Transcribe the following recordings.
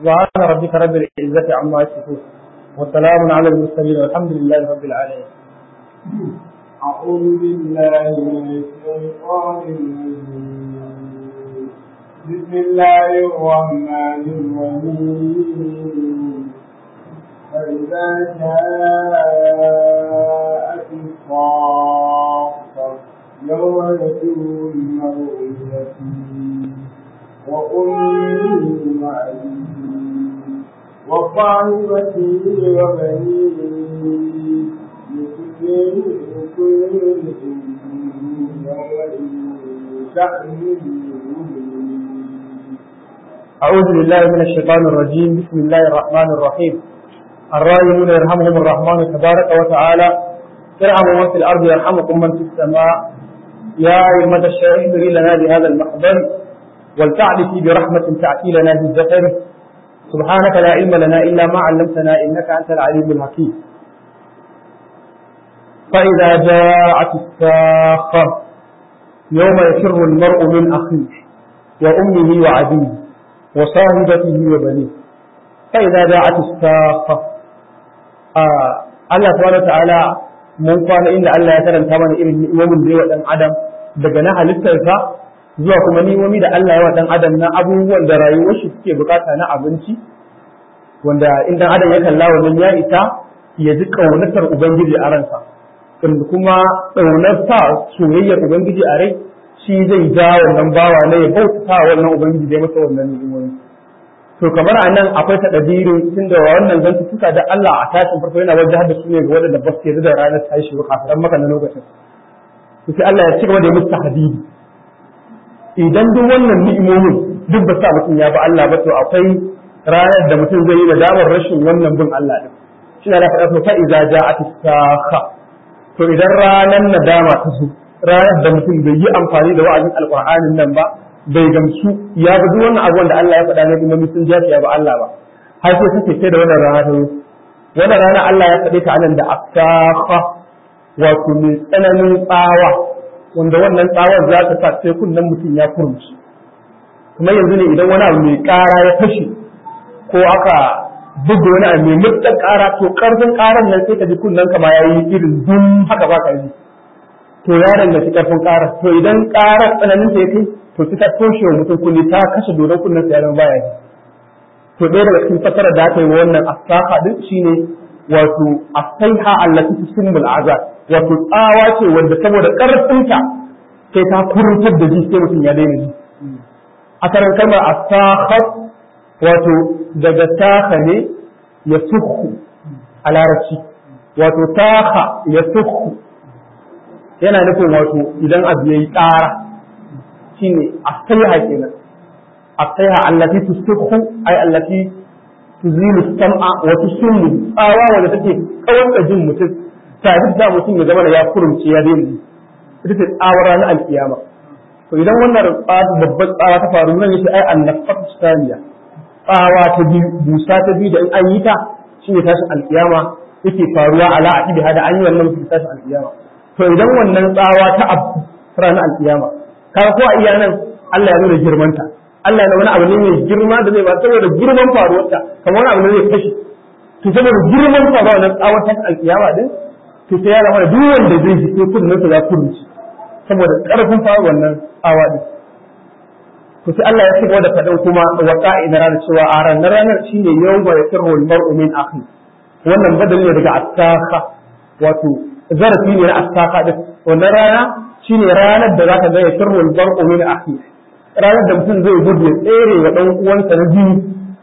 سبحان ربك رب العزة عما يصفون وسلام على المرسلين والحمد لله رب العالمين أعوذ بالله من الشيطان الرجيم بسم الله الرحمن الرحيم فإذا جاءت الصاخة يوم يفر المرء اليتيم وأمه وأبيه وصاحبته وبنيه لكل كل يومئذ شأن أعوذ بالله من الشيطان الرجيم بسم الله الرحمن الرحيم الراحمون يرحمهم الرحمن تبارك وتعالى ارحموا من في الأرض يرحمكم من في السماء يا أئمة الشيخ اهدري لنا بهذا المحضر ولتعرفي برحمة تأتي لنا بالزفر سبحانك لا علم لنا إلا ما علمتنا إنك أنت العليم الحكيم فإذا جاءت الساخة يوم يفر المرء من أخيه وأمه وعبيه وصاحبته وبنيه فإذا جاءت الساخة آه الله سبحانه وتعالى mun kwana inda Allah ya karanta mana irin ni'imomin da yawa dan adam daga na halittarsa zuwa kuma ni'imomi da Allah ya wa dan adam na abubuwan da rayuwar shi suke bukata na abinci wanda in dan adam ya kalla wannan ya isa ya ji kaunatar ubangiji a ransa inda kuma kaunar sa soyayyar ubangiji a rai shi zai ja wannan bawa na ya bauta wannan ubangiji da ya masa wannan ni'imomi to kamar a nan akwai taɗabirin tun da wannan zantuttuka da Allah a tashin farko yana wajen da su ne ga waɗanda ba su da ranar tashi ba kafiran maka na lokacin to sai Allah ya ci gaba da musu tahdidi idan duk wannan ni'imomin duk ba sa mutum ya ba Allah ba to akwai ranar da mutum zai yi nadamar rashin wannan bin Allah din shi na faɗa to fa iza ja'at sakha to idan ranar nadama ta zo ranar da mutum bai yi amfani da wa'azin alqur'anin nan ba bai gamsu ya ga duk wannan abubuwan da Allah ya faɗa ne kuma sun jafi ya ba Allah ba har sai suke sai da wannan rana ta wannan rana Allah ya faɗe ta anan da asafa wato mai tsananin tsawa wanda wannan tsawar za ta sa sai kunnen mutum ya kurmushi kuma yanzu ne idan wani abu mai ƙara ya fashe ko aka buga wani abu mai mutsar ƙara to ƙarfin ƙaran nan sai ka ji kunnen ka ma yayi irin dum haka ba ka ji to ya danganci ƙarfin ƙarar to idan ƙarar tsananin ta ya kai to ta toshe wa mutum kulli ta kashe dodon kunnen sa ya zama baya to ɗaya daga cikin fasara da aka yi wa wannan asaka din shine wato asaiha allati tusimmul azab wato tsawa ce wanda saboda karfinta sai ta kuruntar da ji sai mutum ya daina ji a karan kalmar asakhat wato daga taka ne ya suhu a larabci wato taka ya suhu yana nufin wato idan abu yayi ƙara shine asaiha kenan asaiha allati tusfihu ay allati tuzilu sam'a wa tusimmu tsawa wanda take kawar da jin mutum tare da mutum ya zama da ya kurumce ya daina ita ce tsawar ranar alkiyama to idan wannan babbar tsawa ta faru nan yace ai annafat saniya tsawa ta biyu busa ta biyu da in an yi ta shine tashin alkiyama yake faruwa ala aqibi hada an yi wannan mutum tashin alkiyama to idan wannan tsawa ta abu ranar alkiyama kaga ko a iya nan Allah ya nuna girmanta Allah ya wani abu ne mai girma da zai ba saboda girman faruwarta kamar wani abu ne zai kashe to saboda girman faruwa na tsawon ta alkiyama din to sai ya zama da duk wanda zai ji sai kudin sa ya kurunci saboda karfin faruwar wannan tsawa din to sai Allah ya cigaba da faɗin kuma wa qa'ina ranar cewa a ranar ranar shine yawma yasirru al-mar'u min akhi wannan badal ne daga attaka wato zarafi ne na attaka din wannan rana shine ranar da zaka ga yasirru al-mar'u min akhi ranar da mutum zai gudu ya tsere wa ɗan uwansa na jini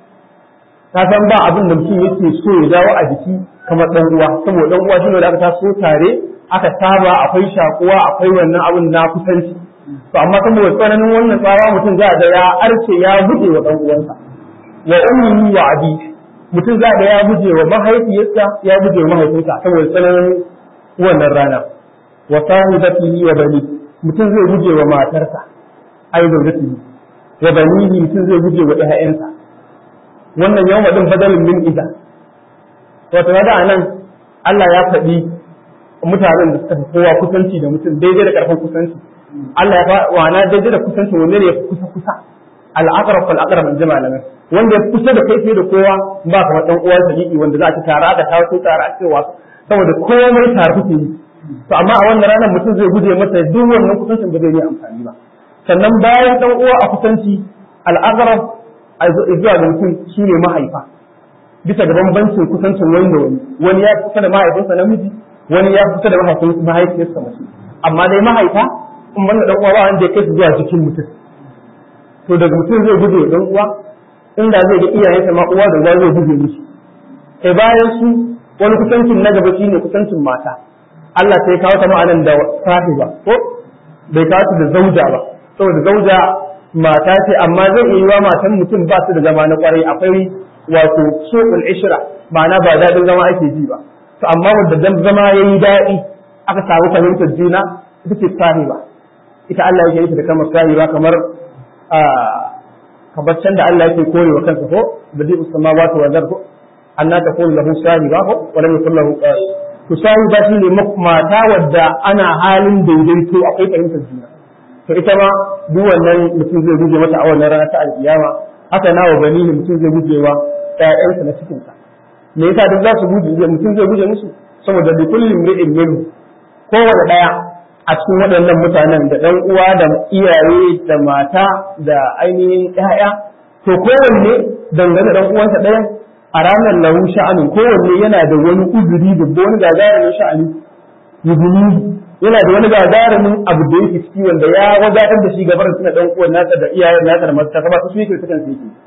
ka san ba abin da mutum yake so ya dawo a jiki kamar ɗan uwa saboda ɗan uwa shine da aka taso tare aka saba akwai shakuwa akwai wannan abin na kusanci to amma saboda tsananin wannan tsawa mutum za ga ya arce ya guje wa ɗan uwansa wa ummihi wa abi mutum za ga ya guje wa mahaifiyarsa ya guje wa mahaifinsa saboda tsananin wannan rana wa sahibatihi wa bani mutum zai guje wa matarsa ai zaujatihi wa banihi mutum zai guje wa ƴaƴansa wannan yawma din badalin min ida wato da anan Allah ya faɗi mutanen da suka fi kowa kusanci da mutum daidai da ƙarfin kusanci Allah ya faɗi wana daidai da kusanci wanne ne ya fi kusa kusa al'aqrab fal aqrab in jama'a nan wanda ya kusa da kai fiye da kowa ba kamar dan uwa sadiki wanda za ta tara da tawo tara a cewa saboda komai tare kuke yi to amma a wannan ranar mutum zai guje masa duk wannan kusancin ba zai yi amfani ba sannan bayan dan uwa a kusanci al'aqrab a zuwa ga mutum shine mahaifa bisa ga bambancin kusancin wani da wani wani ya kusa da mahaifinsa namiji wani ya kusa da mahaifin mahaifiyarsa mace amma dai mahaifa in banda dan uwa ba wanda ya kai su zuwa cikin mutum to daga mutum zai guje dan uwa inda zai ga iyayensa ma uwa da uwa zai guje musu sai bayan su wani kusancin na gaba shine kusancin mata Allah sai kawo ta ma'anan da sahiba ko bai kawo ta da zauja ba saboda zauja mata ce amma zai iya yiwa matan mutum ba su da zama na kwarai akwai wato suqul ishra ma'ana ba daɗin zama ake ji ba to amma wanda dan zama yayi daɗi aka samu fahimtar juna ita ce sahiba ita Allah yake yi da kamar sahiba kamar kamar can da Allah yake kore wa kansa ko badi ussamawati wa zarhu anna taqulu lahu sahiba ko wa lam yakul lahu to sahiba shine mata wadda ana halin daidaito akwai fahimtar juna to ita ma duk wannan mutum zai guje mata a wannan rana ta alkiyama haka nawa bani ne mutum zai guje wa ƴaƴansa na cikin sa me yasa duk za su guje mutum zai guje musu saboda bi kullin ri'in minhu kowane daya a cikin waɗannan mutanen da ɗan uwa da iyaye da mata da ainihin ƴaƴa to kowanne dangane ɗan uwansa ɗaya a ranar lahu sha'anin kowanne yana da wani uzuri da wani gagarumin sha'ani yubuni yana da wani gagarumin abu da yake ciki wanda ya wadatar da shi gabar suna ɗan uwan nasa da iyayen nasa da masu ba su yake sukan su yake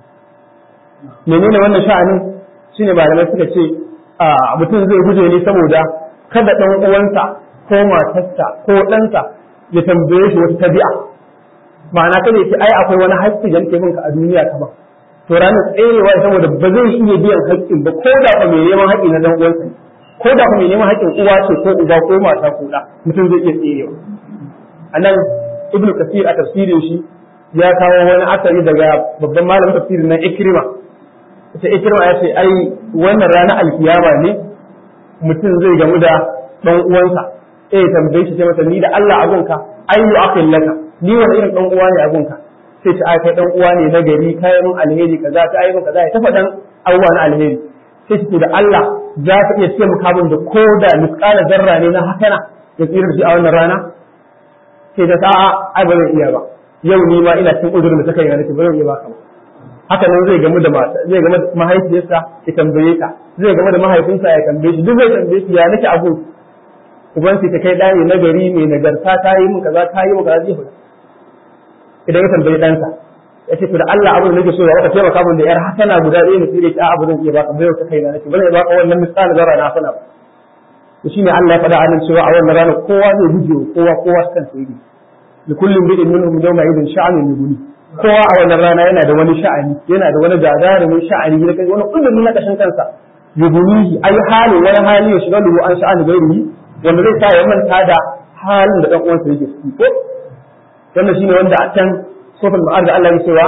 menene wannan sha'anin shine malamai suka ce a mutum zai guje ne saboda kada ɗan uwansa ko matarsa ko ɗansa ya tambaye shi wata tabi'a ma'ana kada ce ai akwai wani haƙƙi da nake minka a duniya ka ba to ranar tserewa saboda ba zai iya biyan haƙƙin ba ko da mai neman haƙƙi na dan uwansa ko da mai neman haƙƙin uwa ce ko uba ko mata ko ɗa mutum zai iya tserewa anan ibnu kasir a tafsirin shi ya kawo wani asari daga babban malamin tafsirin na ikrima ita ikrima ya ce ai wannan ranar alkiyama ne mutum zai gamu da dan uwansa eh tambaye shi sai masa ni da Allah abunka ayyu akil laka ni wani irin dan uwa ne abunka sai ta ai kai dan uwa ne na gari kai mun alheri kaza ta ai mun kaza ya tafa dan abubuwa na alheri sai ce da Allah za ka iya ce muka da ko da misqala zarra ne na hakana ya tsira da shi a wannan rana sai da sa'a ai ba zan iya ba yau ni ma ina cikin uzurin da ta kai nake ba zan iya ba ka ba haka nan zai gamu da mata zai gamu da mahaifiyarsa ya tambaye ta zai gamu da mahaifinsa ya tambaye shi duk zai tambaye shi ya nake abu uban sai ta kai ɗani na gari mai nagarta ta yi min kaza ta yi min kaza zai faɗa idan ya tambayi ɗansa ya ce to da Allah abin da nake so ya waka taimaka min da yar hasana guda ɗaya na tsire ta abu zan iya baka bai ta kai na nake bane baka wannan misali zara na sana ba to shine Allah ya faɗa a nan cewa a wannan ranar kowa zai guje kowa kowa kan sai yi li kullin bi'in minhum yawma idin sha'anun yughni kowa a wannan rana yana da wani sha'ani yana da wani gagarumin sha'ani da kai wani kullum na kashin kansa yughnihi ai halin wani hali ya shiga lugu an sha'ani gairihi wanda zai sa ya manta da halin da dan uwansa yake ciki ko wannan shine wanda a can sofal ma'ar da Allah ya cewa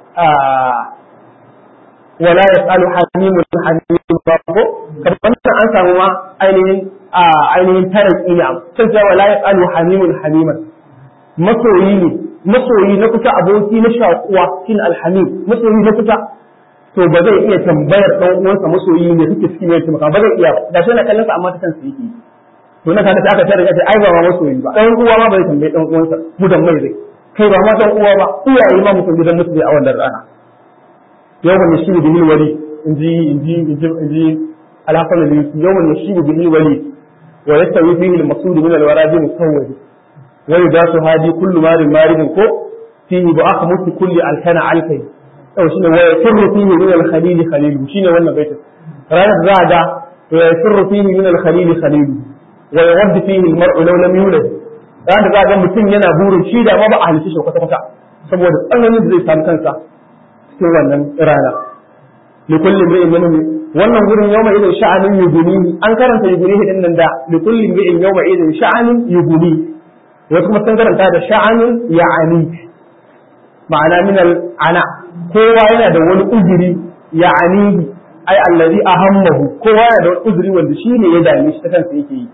wala yasalu hamimun hamimun ba ko kamar an samu ma ainihin ainihin taraki ne can cewa wala yasalu hamimun hamiman masoyi ne masoyi na kusa aboki na shakuwa shine alhamim masoyi na kusa to ba zai iya tambayar dan uwansa masoyi ne suke cikin yake maka ba zai iya da shi na kallon sa amma ta kansa yake to na kaga aka tare da ai ba ma masoyi ba dan uwa ma bai tambaye dan uwansa gudan mai zai kai ba ma dan uwa ba iyaye ma mutum gidan mutum a wannan rana yawan yashibu bil wali inji inji inji inji alhasan al-yusi yawan yashibu bil wali wa yastawi fihi al-maqsud min al-waradi musawwid wa yudasu hadi kullu marin maridin ko fihi ba aka mutu kulli alkana alkai yau shine wa yasirru fihi min al-khalil khalil shine wannan baitin ranar za ga wa yasirru fihi min al-khalil khalil wa yawaddu fihi al-mar'u law lam yulad ranar za ga mutum yana burin shi da ma ba a halitta shi kwata kwata saboda tsananin da zai samu kansa cikin wannan rana li kulli imri'in minhum wannan gurin yawma idan sha'anin yuguni an karanta yuguni din nan da li kulli imri'in yawma idan sha'anin yuguni wasu kuma sun karanta da sha'anin ya'ani ma'ana min ana kowa yana da wani uzuri ya'ani ai allazi ahammahu kowa yana da wani uzuri wanda shi ne ya dame shi ta kansa yake yi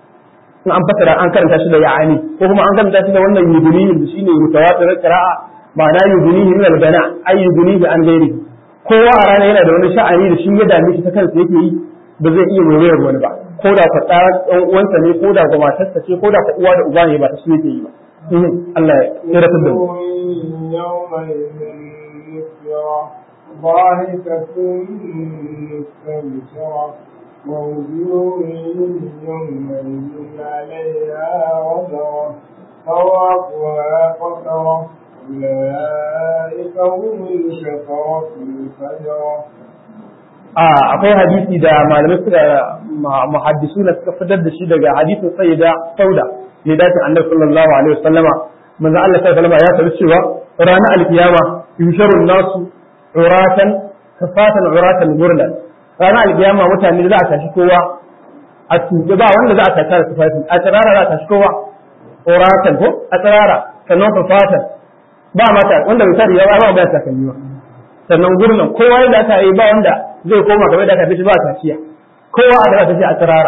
in an fasara an karanta shi da ya'ani ko kuma an karanta shi da wannan yuguni da shine mutawatir qira'a ma'ana yugunihi min al-bana ay yugunihi an gairi kowa a rana yana da wani sha'ani da shi ya dame shi ta kansa yake yi ba zai iya waiwayar wani ba ko da ka tsara ɗan uwansa ne ko da ga matarsa ce ko da ka uwa da uba ne ba ta su yake yi ba Allah ya rabu da mu ضاحكة مستبشرة ووجوه يومئذ عليها غبرة فواقها قترة أولئك هم الكفرة الفجرة akwai hadisi da malamai suka muhaddisu na suka fitar da shi daga hadisin sayyida sauda ne dace annabi sallallahu alaihi wasallama manzo Allah sallallahu alaihi ya tabbata cewa ranar alkiyama yusharun nasu uratan kafatan uratan gurlan ranar alkiyama mutane za a tashi kowa a tuke ba wanda za a tashi da tufafi a tsirara za a tashi kowa uratan ko a tsirara sannan kafatan ba mata wanda bai tare ya ba ba ta kan yi sannan gurnan kowa yadda aka yi ba wanda zai koma kamar da aka fi ba kaciya kowa a da tafi a tsirara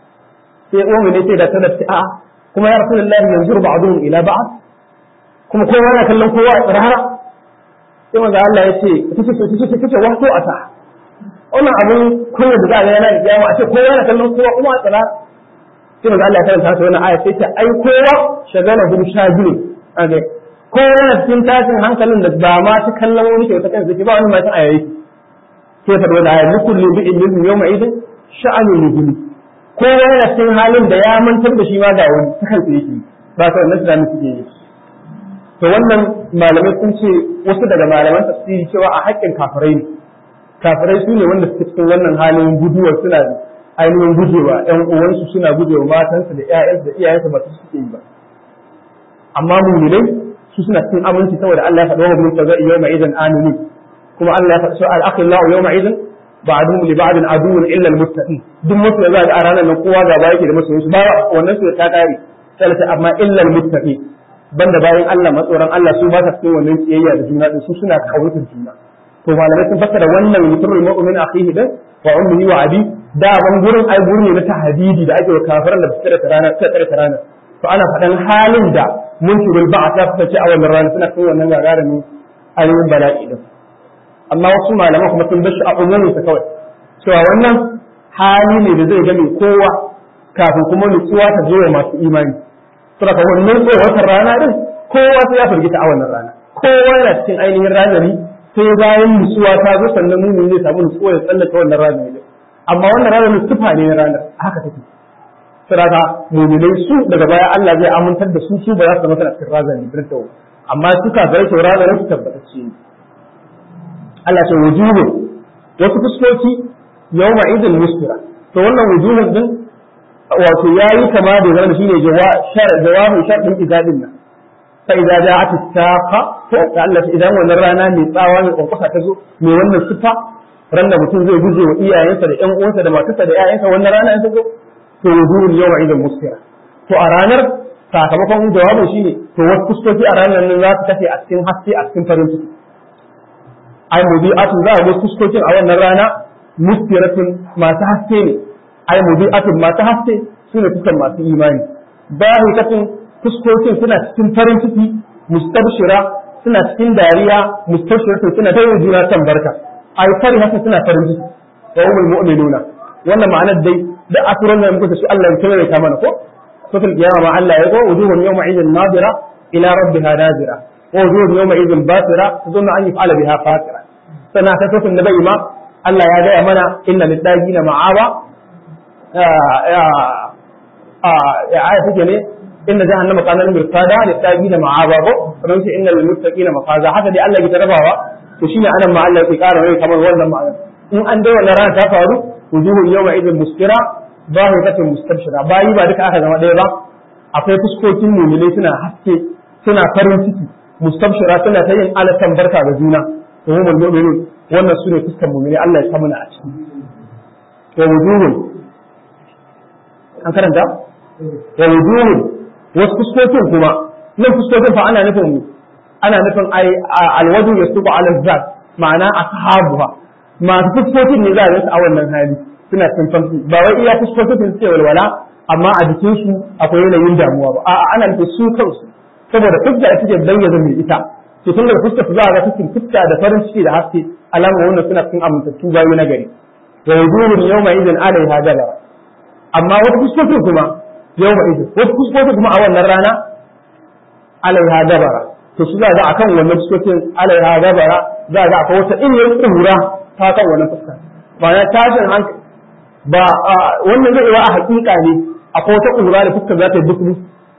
sai umu ne sai da ta dace a'a kuma ya rasulullahi yanzu ba'dun ila ba'd kuma kowa yana kallon kowa a tsirara sai manzo Allah ya ce kace kace kace wato a ta wannan abun kunya da za a ga yana da kiyama a ce kowa yana kallon kowa kuma a tsirara sai manzo Allah ya karanta ta wannan aya sai ta ai kowa shagala hum shagilun age kowa yana cikin tashin hankalin da ba ma ta kallon wani kyauta kansa ke ba wani matan a yayi sai faɗi wani ayar nukun libi ilmin yau mai idin sha'anin ligini kowa yana cikin halin da ya mantar da shi ma ga wani ta kansa yake ba ta wannan tunanin suke yi to wannan malamai sun ce wasu daga malaman tafsiri cewa a haƙƙin kafirai ne kafirai su ne wanda suke cikin wannan halin guduwa suna ainihin gujewa ƴan uwansu suna gujewa matansu da ƴaƴansu da iyayensu ba su suke yi ba amma mu'minai su suna cikin aminci saboda Allah ya faɗi wa mun kaza yawma idan aminin kuma Allah ya faɗi al-akhillahu yawma idin ba'dhum li ba'din aduwwun illa al-muttaqin duk mutum da za a ranar nan kowa ga yake da masoyin su ba wannan su ta kare sai ta amma illa al-muttaqin banda bayan Allah matsoran Allah su ba ta cikin wannan kiyayya da juna din su suna kautar juna to malamai sun fassara wannan mutumul mu'min akhihi din wa ummihi wa abi da ban gurin ai gurin ne na tahdidi da ake wa kafiran da su tsare rana tsare rana to ana faɗan halin da munkirul ba'a ta fice a wannan rana suna cikin wannan gagarumin ayoyin bala'i din amma wasu malaman kuma sun bashi a umumin sa kawai cewa wannan hali ne da zai game kowa kafin kuma nutsuwa ta zo wa masu imani saboda wannan tsohon rana din kowa sai ya firgita a wannan rana kowa yana cikin ainihin razani sai bayan nutsuwa ta zo sannan mumin zai samu nutsuwa ya tsallaka wannan razani din amma wannan ranar tufa ne na ranar haka take saboda muminai su daga baya Allah zai amintar da su su ba za su zama suna cikin razani din amma su kafirai to ranar su tabbatacce ne Allah ce wujuhu wasu fuskoki yawma idin muskira to wannan wujuhun din wato yayi kama da zama shine jawabin sharɗin izadin nan fa idza ja'at as-saqa to ta Allah idan wannan rana mai tsawa mai kwakwasa ta zo mai wannan sifa ran da mutum zai guje wa iyayensa da ƴan uwansa da matarsa da ƴaƴansa wannan rana in ta zo to wujuhun yawma idin muskira to a ranar sakamakon jawabin shine to wasu fuskoki a ranar nan za su kashe a cikin haske a cikin farin ciki ai mubi'atun za a ga fuskokin a wannan rana mustiratun masu haske ne ai mubi'atun masu haske su ne fuskan masu imani bahikatun fuskokin suna cikin farin ciki mustabshira suna cikin dariya mustabshiratun suna ta yin juna kan barka ai fari haka suna farin ciki wa umul mu'minuna wannan ma'anar dai da asuran da muka su Allah ya kare ta mana ko sufil qiyama ma Allah ya go wujuhun yawma idin nadira ila rabbiha nadira ووجوه يومئذ باسرة تظن أن يفعل بها فاكرة سنة تسوف النبي ما الله يا جاي منا إن للتاجين معاوى آية تجني إن جهنم كان المرصادا للتاجين معاوى فمن إن للمتقين مفازا حتى دي الله يتربوا تشين أنا مع الله يتكار وهي كمان ولا مع إن أن دو نرى تفعلوا وجوه يومئذ مسكرة ظاهرة مستبشرة باي بعدك أخذ ما ديبا akwai fuskokin mumilai suna haske suna farin ciki mustabshira suna ta yin alatan barka ga juna to mu mu'minun wannan su ne fuskan mu'mini Allah ya sa mana a ciki wa wujuhun an karanta wa wujuhun wasu fuskokin kuma nan fuskokin fa ana nufin ana nufin ai alwaju yasubu ala zat ma'ana ashabuha masu fuskokin ne za a su a wannan hali suna tantance ba wai iya fuskokin su ce walwala amma a jikin su akwai yanayin damuwa ba a'a ana nufin su kansu saboda fuska ita ce bayyana mai ita to tun daga fuskar su za a ga cikin fuska da farin ciki da haske alamar wannan suna cikin amintattu bayu na gari wa wujuhun yawma idin alaiha dabara amma wata fuskokin kuma yawma idin wata fuskokin kuma a wannan rana alaiha dabara to su za ga akan wannan fuskokin alaiha dabara za ga akwai wata irin kura ta kan wannan fuska ba na tashin hankali ba wannan zai yi a hakika ne akwai wata kura da fuskar za ta yi bukulu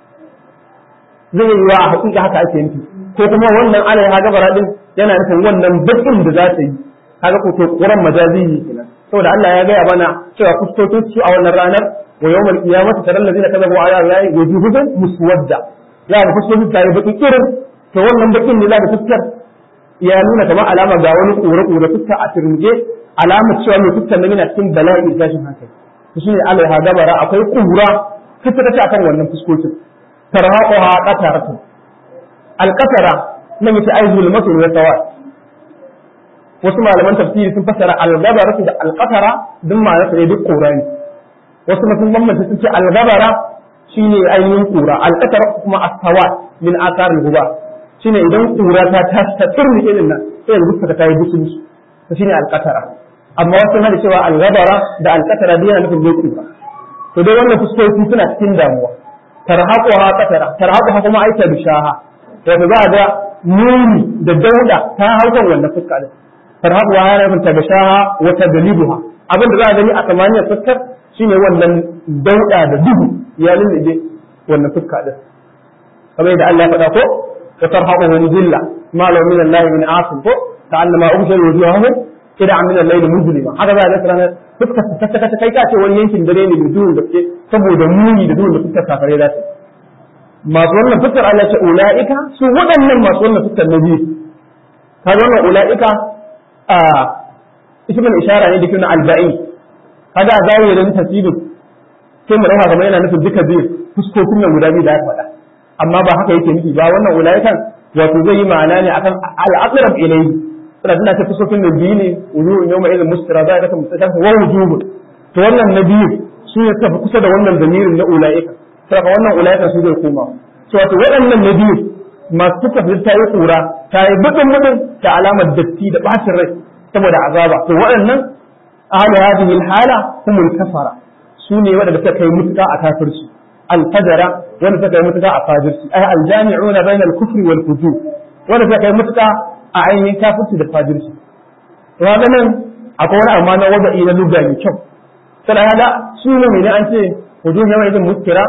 zai yi a hakika haka ake nufi ko kuma wannan alaiha dabara din yana nufin wannan bakin da za ta yi kaga ko to kuran majazi ne kenan saboda Allah ya gaya mana cewa fuskokin su a wannan ranar wa yawmal qiyamati taral ladina kadzabu ala allahi wujuhuhum muswadda ya ga fuskokin ta yi baki kirin to wannan bakin ne za ka fuskar ya nuna kamar alama ga wani kore kore fuska a turmuje alamar cewa mai fuskar nan yana cikin bala'i da tashin hankali to shine alaiha dabara akwai kura fuska ta akan wannan fuskokin tarhaquha qataratu alqatara nan yace ai zulmatun wa sawat wasu malaman tafsiri sun fassara al-gabara da al-qatara duk ma ne duk kura ne wasu mutum bambanta sun ce al-gabara shine ainihin kura al-qatara kuma as-sawat min athar al-ghubar shine idan kura ta ta ta turmi irin nan sai yanzu ka tayi dusu to shine al-qatara amma wasu na da cewa al-gabara da al-qatara dai yana nufin dai kura to dai wannan fuskoki suna cikin damuwa tarhaquha qatara tarhaquha kuma aita bishaha wato za a ga muni da dauda ta haukan wannan fuska din farhabuwa ya nufin ta gashaha wa tadlibuha abin da za a gani a samaniyar fuskar shine wannan dauda da duhu ya lullube wannan fuska din kamar da Allah ya faɗa ko wa tarhabu min zilla ma law min Allah min asim ko ta'allama ubshir wujuhahum kida min al-layl muzlima haka za a ga ranar fuskar ta ta ta kai ka ce wani yankin dare ne mai duhun gaske saboda muni da duhun da fuskar kafare za ta masu wannan fuskar Allah ya ce ulaika su waɗannan masu wannan fuskar na biyu kaga wannan ulaika ismin ishara ne da kuma alba'i kaga a zawo da tafsirin sai mu dauka kamar yana nufin duka biyu fuskokin nan guda biyu da aka faɗa amma ba haka yake nufi ba wannan ulaikan wato zai yi ma'ana ne akan al-aqrab ilayhi suna tana ta fuskokin nan biyu ne wujuhun yawma idin mustara za ta mustaqam wa wujuhun to wannan na biyu su ne tafi kusa da wannan damirin na ulaika saboda wannan ulaika su zai koma to wato waɗannan na biyu masu suka fi ta yi kura ta yi buɗin buɗin da alamar datti da ɓacin rai saboda azaba to waɗannan ahli hadhihi alhala humul kafara su ne waɗanda suka kai mutuka a kafirci alfajara wanda suka kai mutuka a fajirci ay aljami'una bayna al-kufri wal fujur wanda suka kai mutuka a ainihin kafirci da fajirci to ga nan akwai wani amma na wada'i na lugha mai kyau sai hada su ne an ce wujuh yawa idan muskira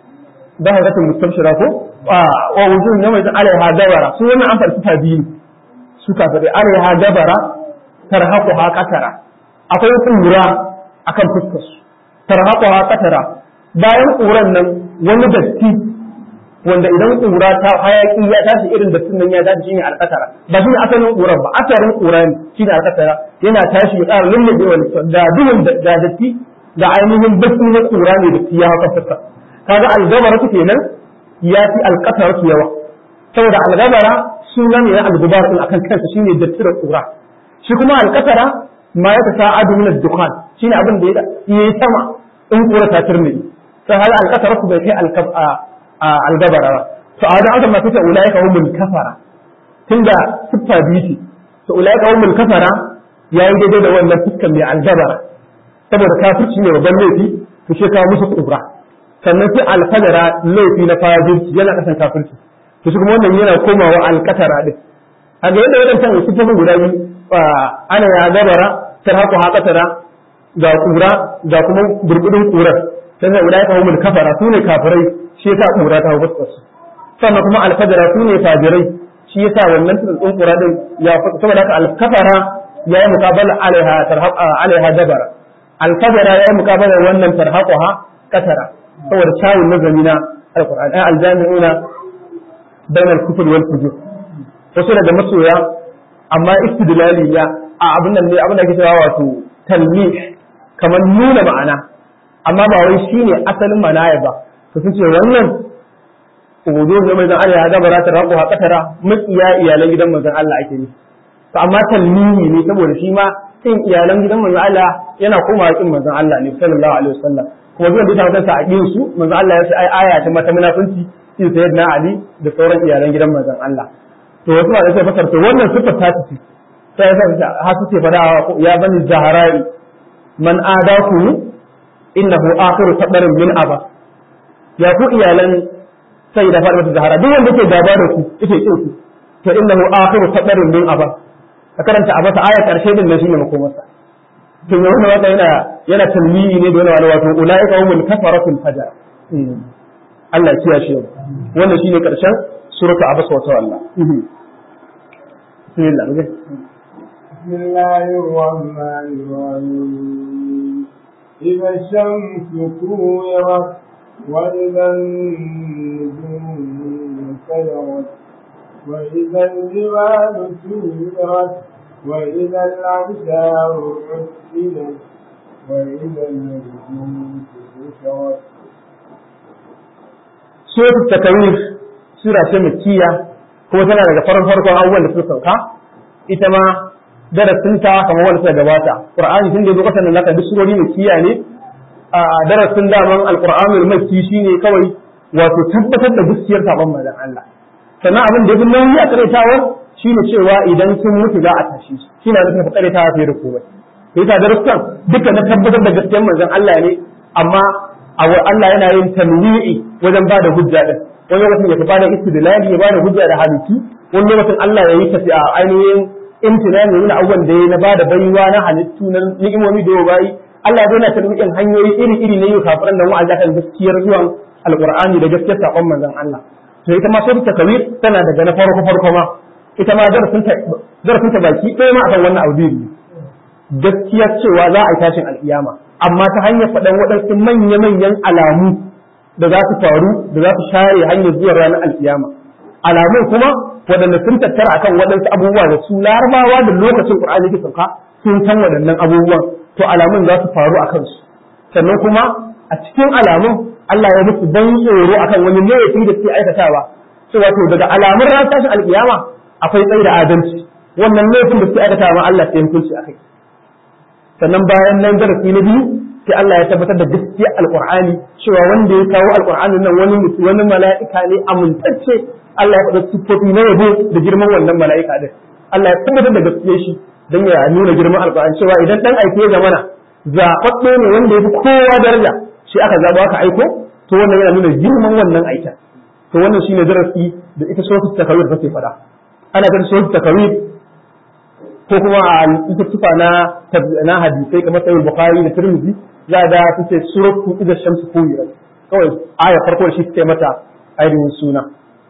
da hadatin mustabshira ko wa wujuh yawa idan alaiha dawara su wannan an farki ta biyu su kafirai alaiha dabara tarhaqu ha qatara akwai kura akan fuskar su tarhaqu ha qatara bayan kuran nan wani datti wanda idan kura ta hayaki ya tashi irin dattin nan ya tashi shine alqatara ba shine asalin kuran ba asalin kura ne shine alqatara yana tashi ya ƙara lullube wani da duhun da datti da ainihin baki na kura ne da ya haka fuska kaga algabara kenan ya fi alqatara yawa saboda algabara suna ne na algubar din akan kansa shine datti da kura shi kuma alƙasara ma ya ta adu min ad-dukhan shine abin da ya yi sama in kura ta turmi sai hal alƙasara ku bai kai algabara ba to a wajen aka ma kace ulaika humul kafara tunda siffa biyu to ulaika humul kafara yayi daidai da wannan fuskan mai algabara saboda kafirci ne babban laifi to shi kawo musu kubra sannan sai alfajara laifi na fajirci yana kasan kafirci to shi kuma wannan yana komawa alƙasara din a ga yadda wadancan siffofin guda biyu ana ya gabara tar haku haƙatara ga kura ga kuma burbudin kurar sai sai ulai kawumul kafara su ne kafirai shi yasa kura ta hawo su sannan kuma alfajara su ne fajirai shi yasa wannan tsintsin kura din ya saboda haka alkafara ya yi muqabala alaiha tarhaqa alaiha dabara alfajara ya yi muqabala wannan tarhaquha katara saboda shawun nazami na alqur'ani aljami'una bainal kufr wal fujur wasu daga masoya amma istidlali ya a abin nan ne abin da ake cewa wato talmih kamar nuna ma'ana amma ba wai shine asalin manaya ba to sun ce wannan ubudu ne mai zan Allah ya gabara ta rabu ha katara makiya iyalan gidan manzon Allah ake ne to amma talmihi ne saboda shi ma kin iyalan gidan manzon Allah yana komawa kin manzon Allah ne sallallahu alaihi wasallam kuma zuwan da ta kansa a kin su manzon Allah ya ce ai aya ta mata munafunci in sayyidina Ali da sauran iyalan gidan manzon Allah to wasu ma da sai fasar to wannan sifar ta ce sai ya ha suke fada ya bani zaharai man adaku innahu akhiru tabarin min aba ya ku iyalan sai da fara zahara duk wanda ke gaba da ku yake kin ku to innahu akhiru tabarin min aba ka karanta a masa aya karshe din nan shine makomarsa to me wannan wata yana yana talmiyi ne da wani wato ulaika humul kafaratul fajar Allah ya kiyaye wannan shine karshen suratu abasa wa tawalla bismillah بسم الله الرحمن الرحيم إذا الشمس كورت وإذا النجوم انكدرت وإذا الجبال سيرت وإذا العشار عسلت وإذا النجوم انكسرت سورة التكوير سورة مكية kuma tana daga farin farkon abubuwan da suka sauka ita ma darasinta kamar wanda suka gabata qur'ani tun da lokacin da naka duk surori makkiya ne a darasin daman alqur'anul makki shine kawai wato tabbatar da gaskiyar sabon manzon Allah sannan abin da yafi nauyi a karaitawa shine cewa idan sun mutu za a tashi su shine da tafi karaitawa fiye da komai sai ta darussan duka na tabbatar da gaskiyar manzon Allah ne amma Allah yana yin tanwi'i wajen ba da hujja din wani lokacin ya bada istidlali ya bada hujja da hadisi wani lokacin Allah ya yi tafi a ainihin imtinani nuna abubuwan da ya na bada baiwa na halittu na ni'imomi da bayi Allah zai na tarbiyyar hanyoyi iri iri na yau kafiran da wa'azi kan gaskiyar zuwan alqur'ani da gaskiyar sakon manzon Allah to ita ma sai ta kawir tana daga na farko farko ma ita ma darasin ta darasin ta baki ɗaya ma akan wannan abu gaskiyar cewa za a yi tashin alkiyama amma ta hanyar faɗan waɗansu manya-manyan alamu da za su faru da za su share hanyar zuwa ranar alkiyama alamun kuma waɗanda sun tattara akan waɗansu abubuwa da su larabawa da lokacin qur'ani ke sauka sun san waɗannan abubuwan to alamun za su faru a kansu sannan kuma a cikin alamun Allah ya musu ban tsoro akan wani laifi da suke aikatawa cewa to daga alamun ranar tashin alkiyama akwai tsayi da adalci wannan laifin da suke aikatawa ma Allah sai hukunci akai sannan bayan nan darasi na biyu sai Allah ya tabbatar da gaskiya alqur'ani cewa wanda ya kawo alqur'ani nan wani mutum wani mala'ika ne amintacce Allah ya faɗa sifofi na yabo da girman wannan mala'ika din Allah ya tabbatar da gaskiyar shi dan ya nuna girman alqur'ani cewa idan dan aike ya zamana zaɓaɓɓe ne wanda ya fi kowa daraja shi aka zaɓa aka aiko to wannan yana nuna girman wannan aikin to wannan shine darasi da ita suratul takawir take faɗa ana ganin suratul takawir ko kuma a littattafa na na hadisai kamar sahih bukhari da tirmidhi za da su ce suratu idza shamsu kuwirat kawai aya farko da shi take mata ainihin suna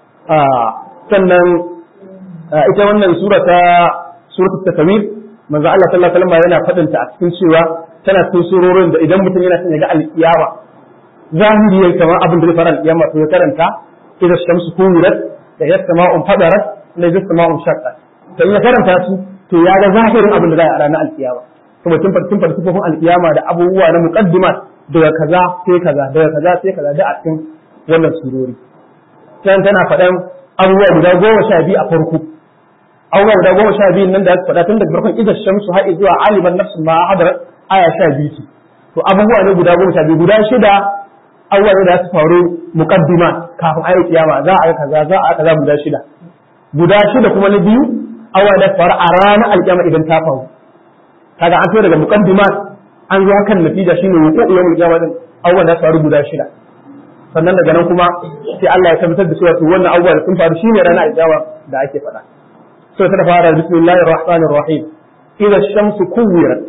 sannan ita wannan sura ta suratu takawir manzo Allah sallallahu alaihi wasallam yana fadin ta a cikin cewa tana cikin surorin da idan mutum yana son ya ga alkiyama zahiri kamar abin da zai fara alkiyama to ya karanta idza shamsu kuwirat da yasma'un fadarat da yasma'un shaqqat to in ya karanta su to ya ga zahirin abin da za a ranar alkiyama kuma tun farkin farkifofin alkiyama da abubuwa na muqaddimat daga kaza sai kaza daga kaza sai kaza da a cikin wannan surori sai tana faɗan abubuwa guda goma sha biyu a farko abubuwa guda goma sha biyu nan da aka faɗa tun daga farkon idan shamsu har zuwa aliman nafsu ma hadar aya sha biyu ce to abubuwa ne guda goma sha biyu guda shida abubuwa ne da su faru muqaddimat kafin ayi kiyama za a yi kaza za a yi kaza guda shida guda shida kuma na biyu awa da faru a ranar alƙiyama idan ta faru kaga an fito daga muqaddimat an zo kan natija shine wuku yawmul qiyama din awa da faru guda shida sannan daga nan kuma sai Allah ya tabbatar da cewa to wannan abubuwa da sun faru shine ranar alƙiyama da ake faɗa so ta fara bismillahir rahmanir rahim idza shamsu kuwirat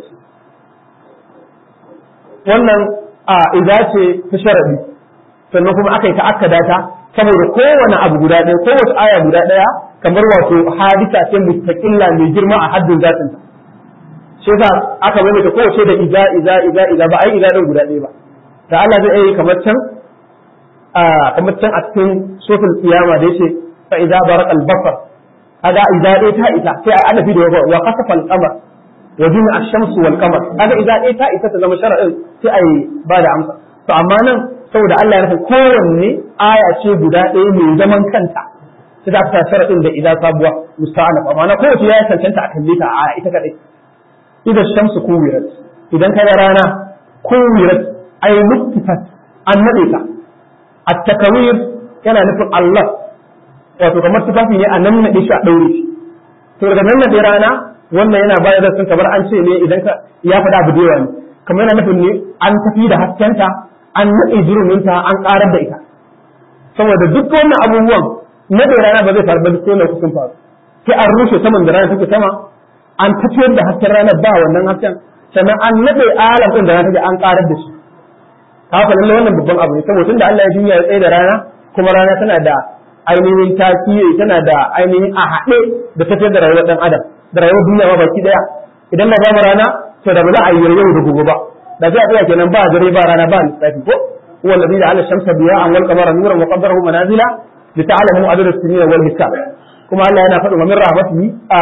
wannan a idza ce ta sharadi sannan kuma aka yi ta'akkada ta saboda kowane abu guda ɗaya kowace aya guda ɗaya kamar wato hadisa ce mustaqilla mai girma a haddin zatin ta shi yasa aka maimaita kowace da iza iza iza iza ba ai iza din guda ɗaya ba da Allah zai yi kamar can a kamar can a cikin sofin kiyama da yace fa idza barakal basar kaga iza ɗaya ta ita sai ai adafi da wa kasafa al-qamar wa jumi ash-shamsu wal qamar kaga iza ɗaya ta ita ta zama shar'in sai ai ba da amsa to amma nan saboda Allah ya rufe kowanne aya ce guda ɗaya mai zaman kanta sai da aka sharaɗin da idan sabuwa musta'anaf amma na kowace ya cancanta a kalle ta a ita kadai idan shamsu kuwirat idan ka ga rana kuwirat ay nuktifat an nade ta at-takawir yana nufin Allah wato kamar tufafi ne a nan naɗe shi a ɗaure shi to daga nan naɗe rana wannan yana bayar da sun kamar an ce ne idan ka ya faɗa abu da yawa ne kamar yana nufin ne an tafi da haskenta an naɗe jiruminta an ƙarar da ita saboda duk wannan abubuwan naɗe rana ba zai faru ba duk wannan sun faru sai an rushe saman da rana take sama an tafiyar da hasken ranar ba wannan hasken sannan an naɗe alam ɗin da rana take an ƙarar da shi haka lallai wannan babban abu ne saboda tunda Allah ya duniya ya tsaye da rana kuma rana tana da ainihin tasiri tana da ainihin a haɗe da tafiyar da rayuwar ɗan adam da rayuwar duniya ma baki ɗaya idan na bamu rana to da ba za a yi yau da gobe ba da sai a tsaya kenan ba dare ba rana ba lissafi ko huwa alladhi ja'ala ash-shamsa diya'an wal qamara nuran wa qaddarahu manazila lita'lamu adad as-sinina wal hisab kuma Allah yana faɗin wa min rahmatihi a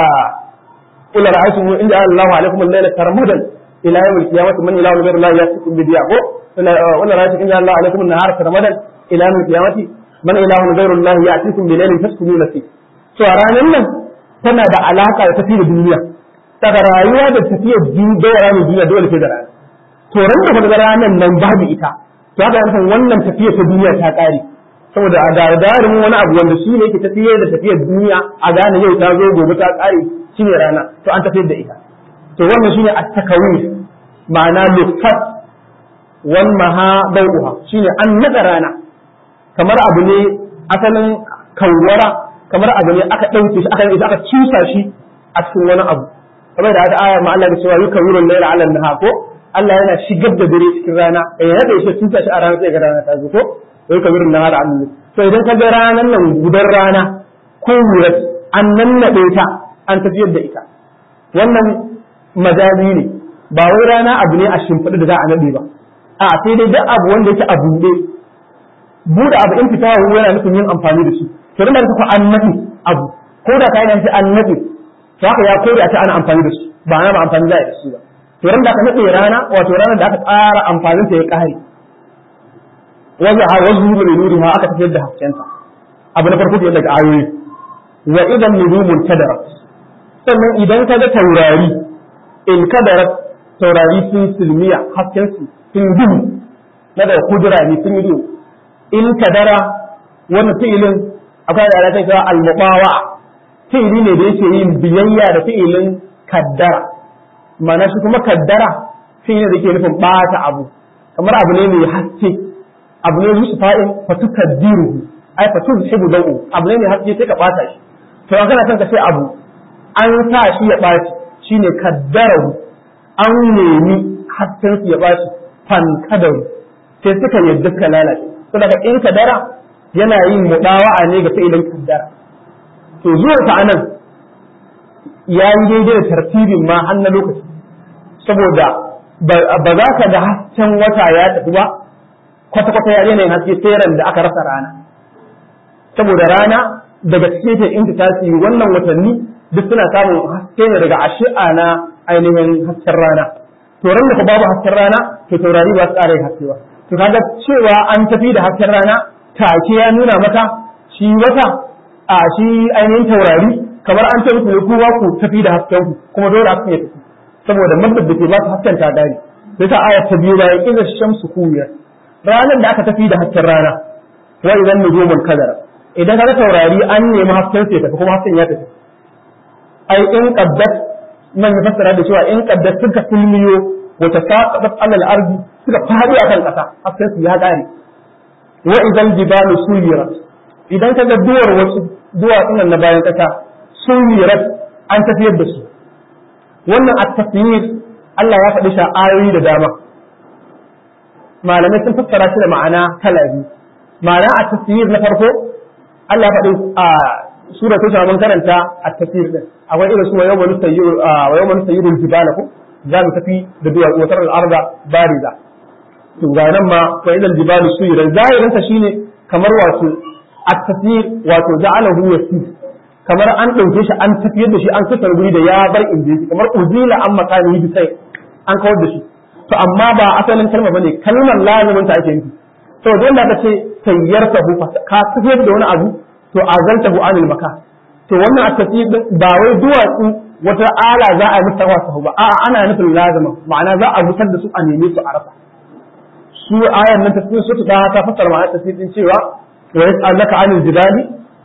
qul ra'aytum in ja'a Allahu alaykum al-layla sarmadan ila yawm al-qiyamati man ilahun ghayru Allah ya'tikum bi diya ko wala ra'aytum in ja'a Allahu alaykum an-nahara sarmadan ila yawm al-qiyamati man ilahun ghayru Allah ya'tikum bi laylin taskununa fi to a ranar nan tana da alaka da tafi da duniya daga rayuwa da tafiyar daura ne duniya dole sai da rana to ran da daga ranar nan babu ita to haka yankan wannan tafiyar ta duniya ta kare saboda a gagarin wani abu wanda shi ne yake tafiyar da tafiyar duniya a gane yau ta zo gobe ta kare shine rana to an tafiyar da ita to wannan shine at-takawir ma'ana lufat wal maha dawuha shine an nada rana kamar abu ne asalin kawwara kamar abu ne aka ɗauke shi aka aka cusa shi a cikin wani abu kamar da aya ma Allah ya cewa yukawirul layla 'ala an-nahar ko Allah yana shigar da dare cikin rana eh ya da shi cusa shi a rana sai ga rana ta zo ko yukawirul nahar 'ala an to idan ka ga ranan nan gudan rana ko wurat an nannade ta an tafiyar da ita wannan majazi ne ba wai rana abu ne a shimfiɗa da za a nade ba a sai dai duk abu wanda yake a buɗe buɗe abu in fita yana nufin yin amfani da shi to da kuka annabi abu ko da kai nan sai annabi to haka ya kore a ce ana amfani da su ba ana ba amfani da su ba to ran da aka nade rana wato ranar da aka tsara amfanin ta ya kare wajen ha wajen nuri nuri ha aka tafiyar da haskenta abu na farko da daga ayoyi wa idan nujumul kadarat sannan idan ka ga taurari in kadarat taurari sun silmiya hasken su sun duhu na da kudura ne sun yi duhu in kadara wannan fi'ilin akwai da alaƙa cewa al-mubawa fi'ili ne da yake yin biyayya da fi'ilin kaddara ma'ana shi kuma kaddara fi'ili da yake nufin bata abu kamar abu ne mai haske abu ne musu fa'in fatu kaddiru ai fatu hibu dau abu ne mai haske sai ka bata shi to an kana son ka ce abu an sa shi ya baci shine kaddarahu an nemi hasken su ya baci fan kadaru sai suka yadda suka lalace to daga in kadara yana yin mudawa'a ne ga fi'ilin kaddara to zuwa ta anan ya yi daidai da tartibin ma har na lokaci saboda ba za ka ga hasken wata ya tafi ba kwata-kwata ya daina yin haske sai da aka rasa rana saboda rana daga cikin ta in tasiri wannan watanni duk suna samun haske ne daga ashi'a na ainihin hasken rana to ran da ka babu hasken rana to taurari ba su ƙara yin haske ba to kaga cewa an tafi da hasken rana take ya nuna maka shi wata a shi ainihin taurari kamar an ce musu kowa ku tafi da hasken ku kuma dole hasken ya tafi saboda maddar da ke ba su hasken ta gari sai ta ayat ta biyu bayan idan shamsu kuwiya ranar da aka tafi da hasken rana wa idan nujumul kadara idan kaga taurari an nemi hasken sai tafi kuma hasken ya tafi ai in qaddat man ya fassara da cewa in qaddat suka kulmiyo wata saqat alal ardi suka fadi akan kasa hasken su ya gare wa idan jibalu suyirat idan kaga duwar wasu duwatsun na bayan kasa suyirat an tafiyar da su wannan at-tafsir Allah ya faɗi shi ayoyi da dama malamai sun fassara shi da ma'ana kala biyu ma'ana at-tafsir na farko Allah ya faɗi a sura ta shaman karanta at-tafsir din akwai irin su wa yawma nusayyiru wa yawma nusayyiru jibala ko za mu tafi da duwatsu wa taral arda bariza to ga nan ma fa idan jibalu suyirat zahirin sa shine kamar wato at-tafsir wato ja'alahu yasir kamar an ɗauke shi an tafiyar da shi an kasar guri da ya bar inda yake kamar uzila an makani bi sai an kawar da shi to amma ba asalin kalma bane kalmar lazimin ta ake nufi to don da ce tayyartahu ka tafiyar da wani abu to azaltahu anil maka to wannan at-tafsir ba wai duwatsu wata ala za a yi wasu ba a'a ana nufin lazima ma'ana za a mutar da su a neme su a rasa su ayan nan tafsir su ta ta fassara ma'ana tafsir din cewa wa yas'alaka anil jibali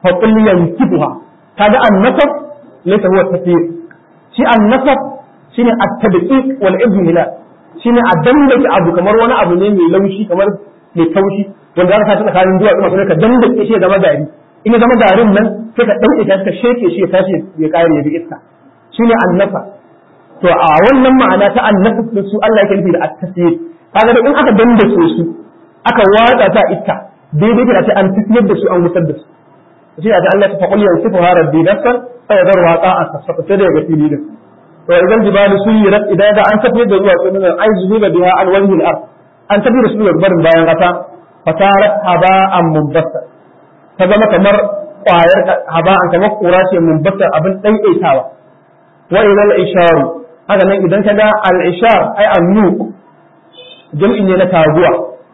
fa qul yansifuha kaga annasab laysa huwa tafsir shi annasab shine at-tadqiq wal ibhila shine a dandake abu kamar wani abu ne mai laushi kamar mai taushi wanda aka sa tsakanin duwatsu masu ka dandake shi ya zama gari in ya zama garin nan sai ka ɗauke shi ka sheke shi ya tashi ya kare ya bi iska shine annasa to a wannan ma'ana ta annasa da su Allah yake nufi da at-tasir kaga da in aka dandake su aka watsa ta iska daidai da ce an tafiyar da su an wutar da su shi da Allah ta faqul yansifu rabbi nafsan fa yadharu qa'a tasfa sai da ga fili da to idan jibalu suyirat idan da an tafiyar da zuwa sunan ai zuba biha al wajhi al-ard an tafiyar da su daga barin bayan kasa fatarat haba'an munbassa ta zama kamar ƙwayar haba'an kamar ƙura ce munbassa abin ɗaiɗaitawa wa ilal isharu haka nan idan ka ga al-ishar ai an-nuq jam'i ne na taguwa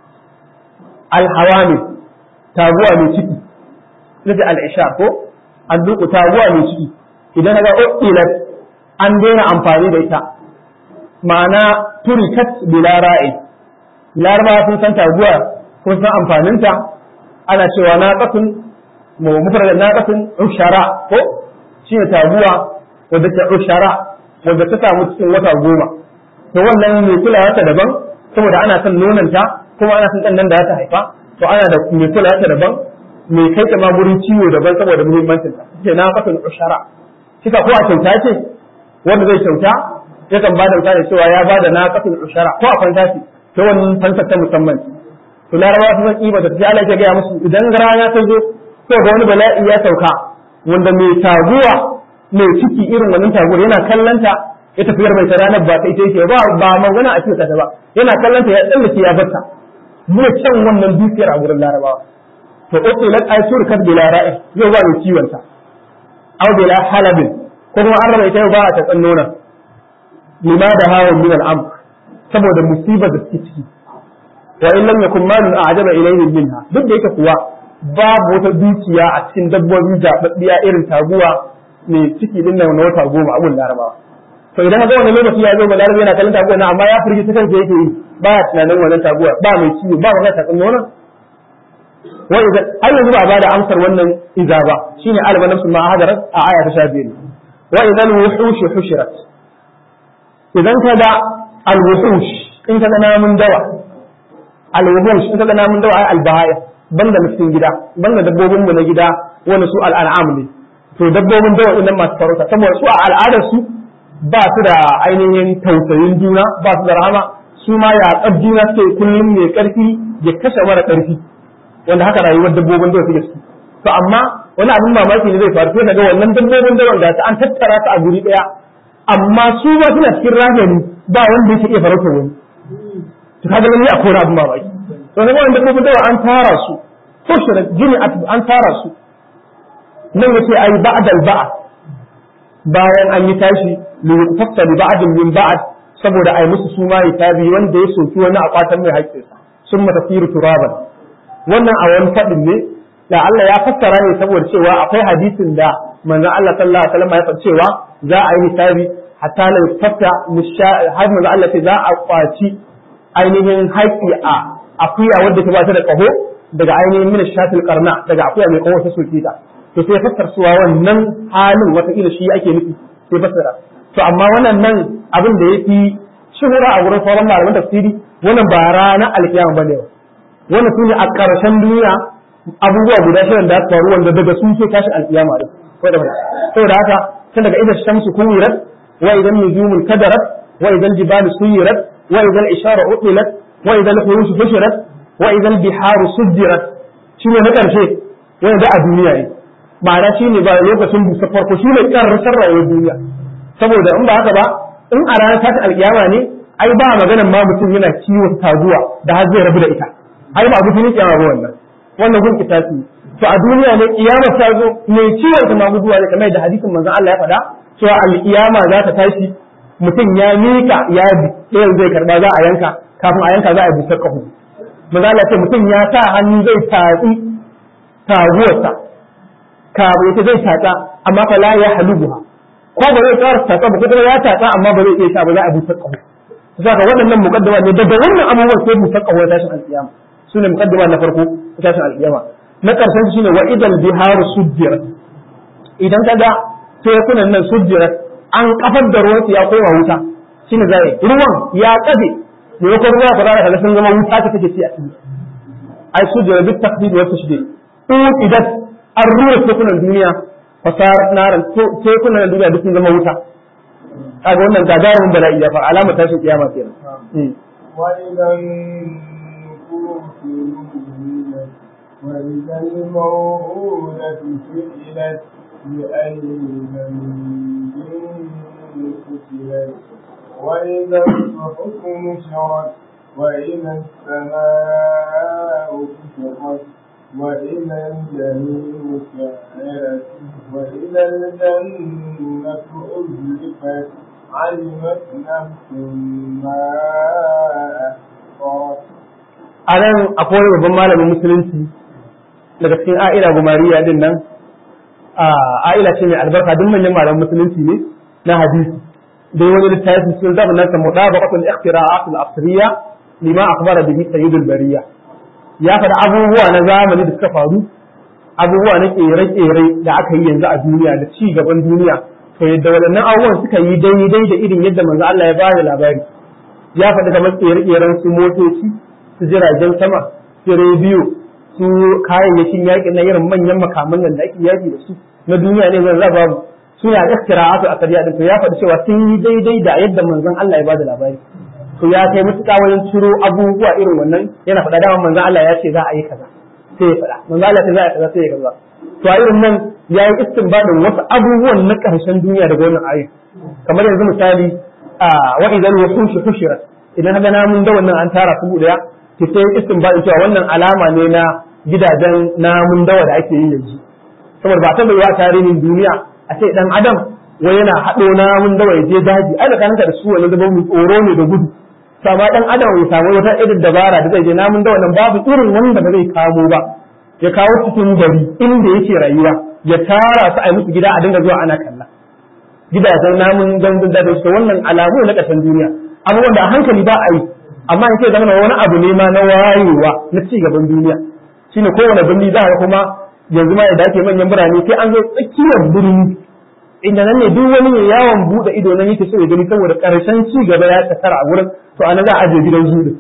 al-hawami taguwa mai ciki ita al-ishar ko an-nuq taguwa mai ciki idan ka ga uqilat an daina amfani da ita ma'ana turikat bila ra'i larabawa sun san taguwa kun san amfaninta ana cewa naqatun mu mufrad naqatun ushara ko shi ne taguwa wadda ta ushara wadda ta samu cikin wata goma to wannan mai kulawa ta daban saboda ana son nonanta kuma ana son dan da ta haifa to ana da mai kulawa ta daban mai kai ta ma gurin ciwo daban saboda muhimmancin ta ce naqatun ushara kika ko a kyauta ce wanda zai kyauta yakan ba da misali cewa ya ba da naqatun ushara ko a kwanta ce ta wannan fansar ta musamman to larabawa su san kiba da ta Allah ya gaya musu idan rana ta zo ko ga wani bala'i ya sauka wanda mai taguwa mai ciki irin wannan taguwar yana kallanta ya tafiyar mai ranar ba ta ita yake ba ba magana a cikin ta ba yana kallanta ya tsallake ya barta mu can wannan dukiyar a gurin larabawa to uqilat aytur kad bila ra'i yau ba mai ciwon ta aw bila halabin ko kuma an raba ita yau ba a ta tsannona lima da hawan min al-amr saboda musibar da suke ciki wa in lam yakun malun a'jaba ilayhi minha duk da yake kuwa babu wata dukiya a cikin dabbobi zababbiya irin taguwa mai ciki din nan na wata goma abun larabawa to idan ga wannan lokaci ya zo ba larabawa yana kallon taguwa na amma ya furgi ta kansa yake yi ba ya tunanin wannan taguwa ba mai ciwo ba magana ta tsanno nan wa idan har yanzu ba ba da amsar wannan iza ba shine alba nafsu ma hadarat a aya ta 12 wa idan wuhush hushirat idan ka ga al-wuhush in ka ga namun dawa al-wuhush in ka ga namun dawa ai al-bahaya banda cikin gida banda dabbobin mu na gida wani su al-an'am ne to dabbobin dawa din masu farauta saboda su a al'adar su ba su da ainihin tausayin juna ba su da rahama su ma ya juna suke kullum mai karfi ya kashe mara karfi wanda haka rayuwar dabbobin dawa suke su to amma wani abin mamaki ne zai faru sai daga wannan dabbobin dawa da ta an tattara su a guri daya amma su ma suna cikin rahani ba wanda yake iya farauta wani to kaga nan a kora abin mamaki to kaga wannan dabbobin dawa an tara su ko shirin jini an tara su nan yace ai ba'dal ba'd bayan an yi tashi li yuqtasa li ba'd min ba'd saboda ai musu suma ya tabi wanda ya soki wani a kwatan mai haƙƙinsa sun mata firu turaban wannan a wani faɗin ne da Allah ya fassara ne saboda cewa akwai hadisin da manzon Allah sallallahu alaihi wasallam ya faɗa cewa za a yi hisabi hatta la yustafta har manzon Allah ce za a kwaci ainihin haƙƙi a akuya wadda ta bata da ƙaho daga ainihin min shatil qarna daga akuya mai ƙaho ta soke ta to sai fassar suwa wannan halin wata ila shi ake nufi sai fassara to amma wannan nan abin da yafi shuhura a wurin sauran malaman tafsiri wannan ba ranar alkiyama bane ba wannan sune a ƙarshen duniya abubuwa guda shirin da faru wanda daga sun ce tashi alkiyama din ko da saboda haka tun daga idan shamsu kuwirat wa idan nujumul kadarat wa idan jibalu suyirat wa idan ishara utilat wa idan khurushu fushirat wa idan biharu sujjirat shine na ƙarshe wanda a duniya ne ma'ana shi ne ba lokacin busa farko shi ne ƙarrasar rayuwar duniya saboda in ba haka ba in a ranar tashin alƙiyama ne ai ba maganan ma mutum yana ciwon taguwa da har zai rabu da ita ai ba mutum yake ba wannan wannan gun kitasi to a duniya ne kiyama ta zo mai ciwon ta maguduwa ne kamar da hadisin manzon Allah ya faɗa cewa alƙiyama za ta tashi mutum ya mika ya ɗayan zai karba za a yanka kafin a yanka za a yi busar ƙaho manzon Allah ce mutum ya sa hannu zai tatsi taguwarsa kafin ita zai tatsa amma fa la ya halubuha ko ba zai tsara tatsa ba ko kuma ya tatsa amma ba zai iya sha ba za a busar ƙaho saka waɗannan muqaddama ne daga wannan abubuwan sai busar ƙaho tashin alƙiyama su ne muqaddama na farko tashin alƙiyama na ƙarshen shine wa idal biharu sujjirat idan kaga tekunan nan sujjirat an kafar da ruwan ya koma wuta shine zai ruwan ya kafe ne ko ruwa ka zara kaga sun zama wuta ta take ci a ciki ai sujjirat bit takdid wa tashdid idan an ruwa tekunan duniya fasar naran tekunan duniya duk sun zama wuta kaga wannan gagarumin bala'i ya fa alamar tashin kiyama kenan وإذا النفوس نزلت وإذا الموءودة سئلت بأي ذنب قتلت وإذا الصحف نشرت وإذا السماء كشطت وإذا الجحيم سعرت وإذا الجنة أزلفت علمت نفس ما أحصت a nan akwai babban malamin musulunci daga cikin a'ila gumariya din nan a'ila ce mai albarka duk manyan malamin musulunci ne na hadisi dai wani littafi sun zama nan samu da baqatul ikhtira'at al-asriya lima akhbara bihi sayyidul bariya ya faɗa abubuwa na zamani da suka faru abubuwa na kere-kere da aka yi yanzu a duniya da ci gaban duniya to yadda waɗannan abubuwan suka yi daidai da irin yadda manzo Allah ya bada labari ya faɗi kamar kere-keren su motoci su jiragen sama su rediyo su kayayyakin yaƙi na irin manyan makaman nan da ake yaƙi da su na duniya ne zan raba mu suna iktira'atu a kariya din to ya faɗi cewa sun yi daidai da yadda manzon Allah ya bada labari to ya kai mutuƙa wajen ciro abubuwa irin wannan yana faɗa dama manzon Allah ya ce za a yi kaza sai ya faɗa manzon Allah ya ce za a yi kaza sai ya kaza to a irin nan ya yi istinbadin wasu abubuwan na ƙarshen duniya daga wannan ayin kamar yanzu misali a wa idan wasu shi hushira idan haka namun da wannan an tara su daya ki sai istinbadin cewa wannan alama ne na gidajen namun dawa da ake yi yanzu saboda ba ta bai wa tarihin duniya a ce dan adam wai yana haɗo namun dawa ya je daji ai da kanka da su wani da mu tsoro ne da gudu sama dan adam ya samu wata irin dabara da zai je namun dawa nan babu irin wanda ba zai kamo ba ya kawo cikin gari inda yake rayuwa ya tara su a yi musu gida a dinga zuwa ana kalla gidajen namun gandun da su wannan alamu na ƙasan duniya abubuwan da a hankali ba a yi amma in ce zama wani abu ne ma na wayewa na ci gaban duniya shine kowane birni za a kuma yanzu ma da ake manyan birane sai an zo tsakiyar birni inda nan ne duk wani mai yawon buɗe ido nan yake so ya gani saboda ƙarshen ci gaba ya tattara a wurin to anan za a ajiye gidan zuɗi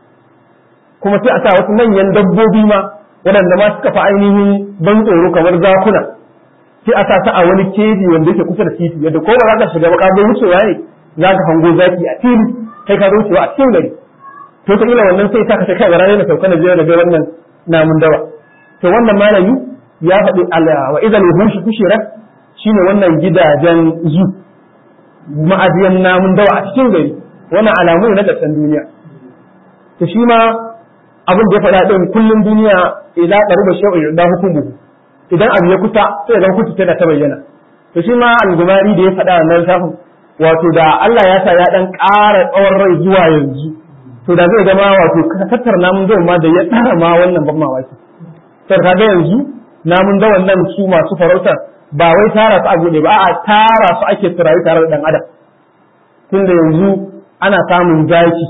kuma sai a sa wasu manyan dabbobi ma waɗanda ma suka fi ainihin ban tsoro kamar zakuna sai a sa ta a wani keji wanda yake kusa da titi yadda ko ba za ka shiga ba ka wucewa ne za ka hango zaki a fili kai ka wucewa a cikin gari to ta ila wannan sai ta ka kai ga ranar sauka na jira da wannan namun dawa to wannan malami ya faɗi wa idan yuhushi kushira shine wannan gidajen zu ma'ajiyan namun dawa a cikin gari wannan alamu ne na ƙarshen duniya to shi ma abin da ya faɗa ɗin kullum duniya idan ƙaruba shawar da hukumu idan abu ya kusa sai ga hukunci tana ta bayyana to shi ma al-gumari da ya faɗa wannan shafin wato da Allah ya sa ya dan ƙara tsawon rai zuwa yanzu to da zai zama wato tattar namun dawan ma da ya tsara ma wannan ban mamaki sai ka ga yanzu namun dawan nan su masu farautar ba wai tara su a gode ba a'a tara su ake turayi tare da dan adam tunda yanzu ana samun zaki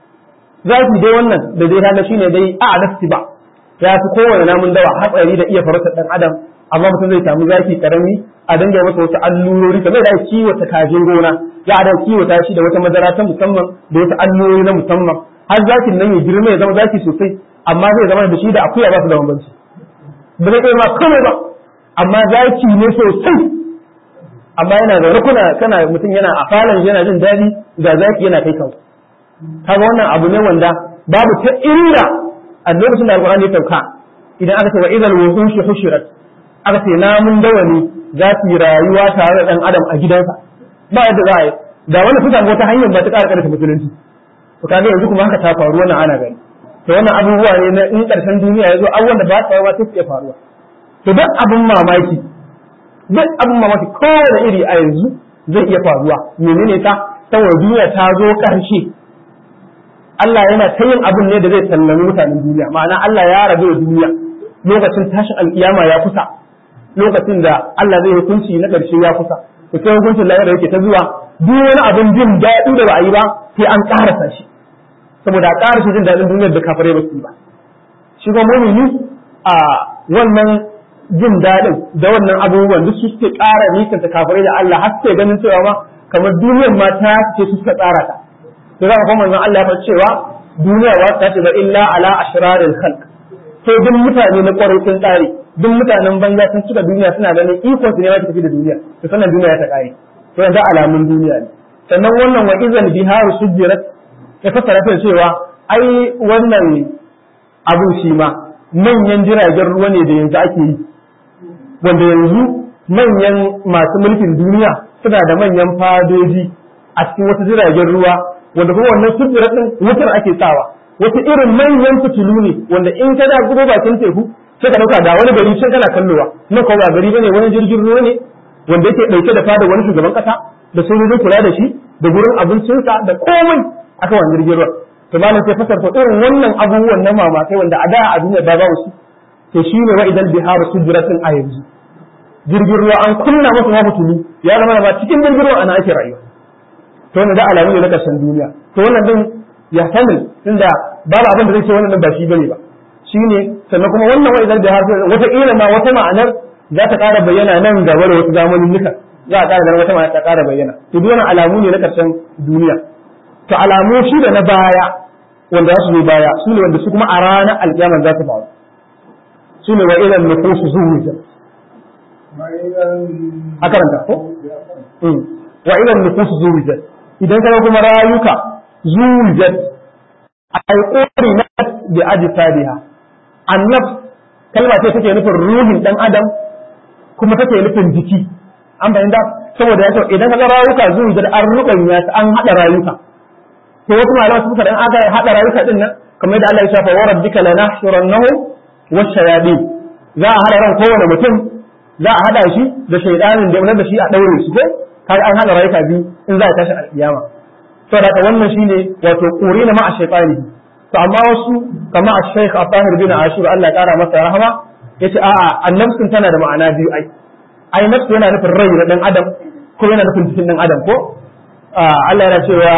zaki dai wannan da dai kaga shine dai a nafsi ba ya fi kowane namun dawa hatsari da iya farautar dan adam amma mutum zai samu zaki karami a dinga masa wasu allurori kamar da ake kiwata kajin gona za a da kiwata shi da wata madara ta musamman da wasu allurori na musamman har zakin nan ya girma ya zama zaki sosai amma zai zama da shi da akuya ba su da bambanci ba zai kai ma komai ba amma zaki ne sosai amma yana da rukuna kana mutum yana a falon yana jin daɗi ga zaki yana kai kawo kaga wannan abu ne wanda babu ta inda a lokacin da alƙur'ani ya sauka idan aka ce wa idan wuhushi hushirat aka ce namun dawa ne za su yi rayuwa tare da ɗan adam a gidansa ba yadda za a yi da wani su samu wata hanyar ba ta ƙara ƙarfa musulunci to kaga yanzu kuma haka ta faru wannan ana gani to wannan abubuwa ne na in ƙarshen duniya ya zo abubuwan da ba su faruwa sai su iya faruwa to duk abin mamaki duk abin mamaki kowane iri a yanzu zai iya faruwa menene ta saboda duniya ta zo ƙarshe Allah yana ta yin abin ne da zai sallami mutanen duniya ma'ana Allah ya rabu da duniya lokacin tashin alkiyama ya kusa lokacin da Allah zai hukunci na ƙarshe ya kusa to sai hukuncin lahira yake ta zuwa duk wani abin jin daɗi da ba a yi ba sai an ƙarasa shi saboda a ƙarasa jin daɗin duniyar da kafirai ba su yi ba shi kuma mumini a wannan jin daɗin da wannan abubuwan duk su suke ƙara nisanta kafirai da Allah har sai ganin cewa ma kamar duniyar ma ta ce su suka tsara ta to za ka kuma manzon Allah ya faɗa cewa duniya ba ta ce ba illa ala ashraril khalq sai duk mutane na ƙwarai sun tsare duk mutanen banza sun cika duniya suna ganin ikon su ne ma ta tafi da duniya to sannan duniya ta ƙare to yanzu alamun duniya ne sannan wannan wa izal biharu sujjirat ya fassara ta cewa ai wannan abun shi ma manyan jiragen ruwa ne da yanzu ake yi wanda yanzu manyan masu mulkin duniya suna da manyan fadoji a cikin wasu jiragen ruwa wanda kuma wannan sujjirat din wutar ake sawa wata irin manyan fitilu ne wanda in ka da gudu bakin teku sai ka dauka da wani gari sai kana kallowa nan ko ba gari bane wani jirgin ruwa ne wanda yake dauke da fada wani shugaban kasa da sojojin kula da shi da gurin abincinsa da komai aka wani jirgin ruwa to malam sai fasar to irin wannan abubuwan na mamakai wanda a da a duniya ba ba su to shine wa idan biharu sujratin a yanzu jirgin ruwa an kunna masa ma fitulu ya zama ba cikin jirgin ruwa ana ake rayuwa to wannan da alamu ne na karshen duniya to wannan din ya sani tunda babu abin da zai ce wannan din ba shi bane ba shine sannan kuma wannan wa idan biharu wata kila ma wata ma'anar za ta ƙara bayyana nan gaba da wasu zamanin nuka za a ƙara ganin wata ma'ana ta ƙara bayyana to duk wannan alamu ne na karshen duniya to alamu shi da na baya wanda za su zo baya su ne wanda su kuma a ranar alƙiyama za su faru su ne wa ilan nufusu zuwujan a karanta ko wa ilan nufusu zuwujan idan kana kuma rayuka zuwujan a alƙori na bi aji sabiha annab kalma ce take nufin ruhin dan adam kuma take nufin jiki an bayyana saboda ya idan ka ga rayuka zuwujan an rubanya an hada rayuka to wasu malaman suka dan aka hada rayuka din nan kamar da Allah ya shafa wa rabbika lanahshurannahu wash-shayatin za a hada ran kowane mutum za a hada shi da shaydanin da da shi a daure shi ko kai an hada rayuka biyu in za a tashi alkiyama to da wannan shine wato qurina ma shaytani to amma wasu kamar Sheikh Abdul bin Ashur Allah ya kara masa rahama yace a'a annabsun tana da ma'ana biyu ai ai nafsu yana nufin rai na dan adam ko yana nufin jikin dan adam ko Allah yana cewa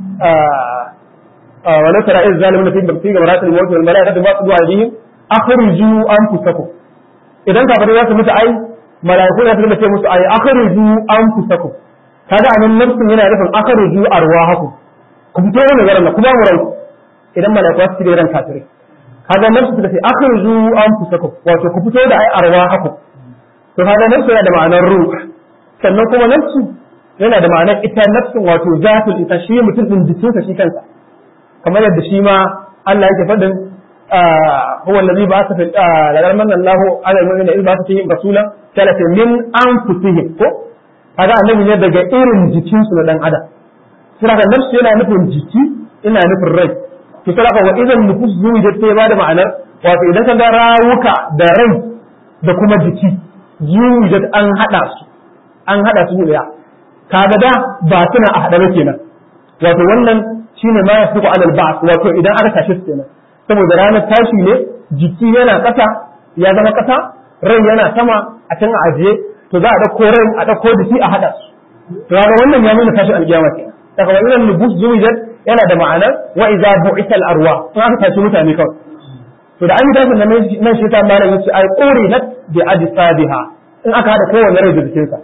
ولو ترى إذ ظالمون في في غمرات الموت والملائكة باسطوا أيديهم أخرجوا أنفسكم idan kafirai za su mutu ai malaiku za su dinga ce musu ai akhriju anfusakum kaga anan nafsin yana nufin akhriju arwahakum ku fito ne garan ku ba mu ranku idan malaiku su cire ran kafirai kaga nafsu suka ce akhriju anfusakum wato ku fito da ai arwahakum to kaga nafsu yana da ma'anar ruh sannan kuma nafsu yana da ma'anar ita nafsin wato zatul ita shi mutum din jikinsa shi kansa kamar yadda shi ma Allah yake faɗin huwa allazi ba'atha fil la manna Allahu ala al-mu'minina idh ba'atha fihim rasulan kala min anfusihim ko kaga annabi ne daga irin jikinsu na dan adam sai kaga nafsu yana nufin jiki ina nufin rai to sai kaga wa idan nufus zuwa sai ba da ma'anar wato idan ka ga rawuka da rai da kuma jiki zuwa an hada su an hada su ne kaga da ba suna a haɗa kenan wato wannan shine ma yasbiqu alal ba'th wato idan aka tashi su kenan saboda ranar tashi ne jiki yana ƙasa ya zama ƙasa rai yana sama a can a ajiye to za a dauko rai a dauko jiki a haɗa su to kaga wannan ya nuna tashi alƙiyama kenan daga wannan nubus zuwijat yana da ma'anar wa idza bu'ita al arwa to aka tashi mutane kawai to da an yi tashin nan shi ta malam yace ai qurinat bi ajsadiha in aka hada kowanne rai da jikinsa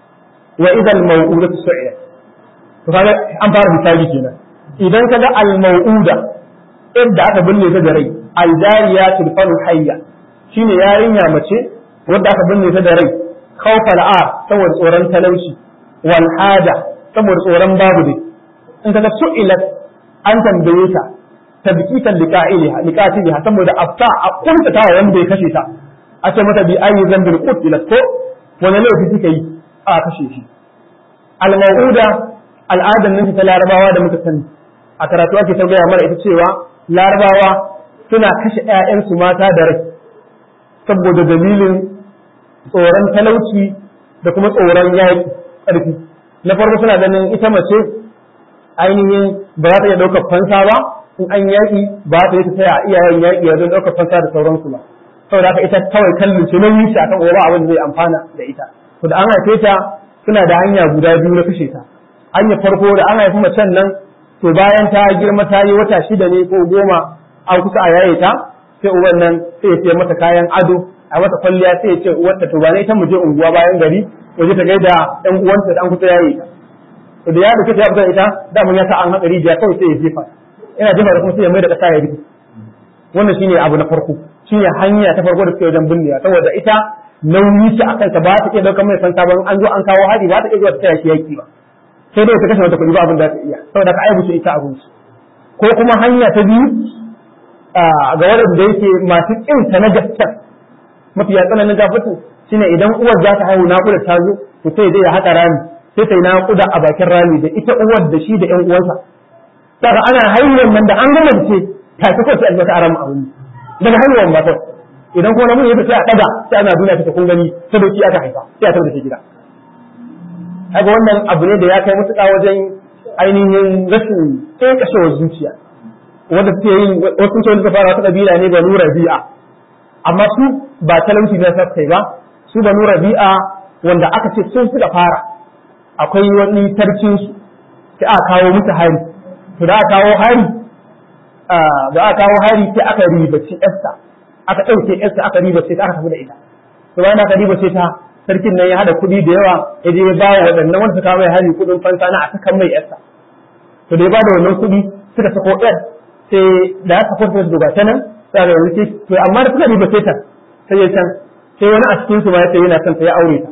wa idan maw'udatu su'ilat to kaga an fara misali kenan idan kaga al maw'uda inda aka binne ta da rai al jariyatul fanu hayya shine yarinya mace wanda aka binne ta da rai khawfal a saboda tsoron talauci wal haja saboda tsoron babu dai in kaga su'ilat an tambaye ta tabkitan liqa'iliha liqa'iliha saboda afta a kunta ta wanda ya kashe ta a ce mata bi ayi zambil qutilat ko wani laifi kika yi a kashe shi al-mau'uda al'adar nan ta larabawa da muka sani a karatu ake ta gaya mana ita cewa larabawa suna kashe 'ya'yansu mata da rai saboda dalilin tsoron talauci da kuma tsoron yaƙi ƙarfi na farko suna ganin ita mace ainihin ba za ta iya ɗaukar fansa ba in an yaƙi ba ta yi ta taya iyayen yaƙi wajen ɗaukar fansa da sauransu ba saboda haka ita kawai kallon ce nauyi shi akan uwa abin zai amfana da ita to da an haife ta suna da hanya guda biyu na kashe ta hanyar farko da an haifi macen nan to bayan ta girma ta yi wata shida ne ko goma an kusa a yaye ta sai uban nan sai ya siya mata kayan ado a mata kwalliya sai ya ce uwarta to ba ne ita mu je unguwa bayan gari waje ta gaida ɗan uwanta da an kusa yayi ta to da ya da ya fita ita da mun ya sa an haɗa rijiya kawai sai ya jefa ina jefa da kuma sai ya mai da ƙasa ya rufe wannan shine abu na farko shine hanya ta farko da suke wajen binniya saboda ita nauyi ce akan ta ba ta iya daukar mai san sabon an zo an kawo hari ba ta iya zuwa ta taya shi yaki ba sai dai ta kashe mata kuɗi ba abin da ta iya saboda ka aibu ita abin su ko kuma hanya ta biyu ga waɗanda yake masu ƙin ta na gaskiya mafi ya tsananin gafatin shine idan uwar za ta haihu naƙuda ta zo to sai dai ya haƙa rami sai ta yi naƙuda a bakin rami da ita uwar da shi da ƴan uwansa daga ana haihuwar nan da an gama ce ta fi kawai sai a mata aram a wani daga haihuwar ba kawai idan kuma namiji ya sai a ɗaga sai ana duniya ta kun gani sadauki aka haifa sai a tabbata gida haka wannan abu ne da ya kai mutuƙa wajen ainihin rashin ƙeƙashewar zuciya wanda suke yin wasu sun suka fara wata kabila ne banu rabi'a amma su ba talauci na sassai ba su banu rabi'a wanda aka ce sun suka fara akwai wani sarkin su sai aka kawo musu hari to da aka kawo hari da aka kawo hari sai aka ribaci yarsa aka ɗauke yarsa aka ribace ta aka tafi da ita to bayan aka ribace ta sarkin nan ya hada kuɗi da yawa ya je ya ba wa waɗannan wanda suka mai hari kuɗin fansa na a sakan mai yarsa to da ya ba da wannan kuɗi suka sako yar sai da aka kwanta su ta nan sai ga wuce to amma da suka riba sai ta sai ya can sai wani a cikin su ma yace yana son ta ya aure ta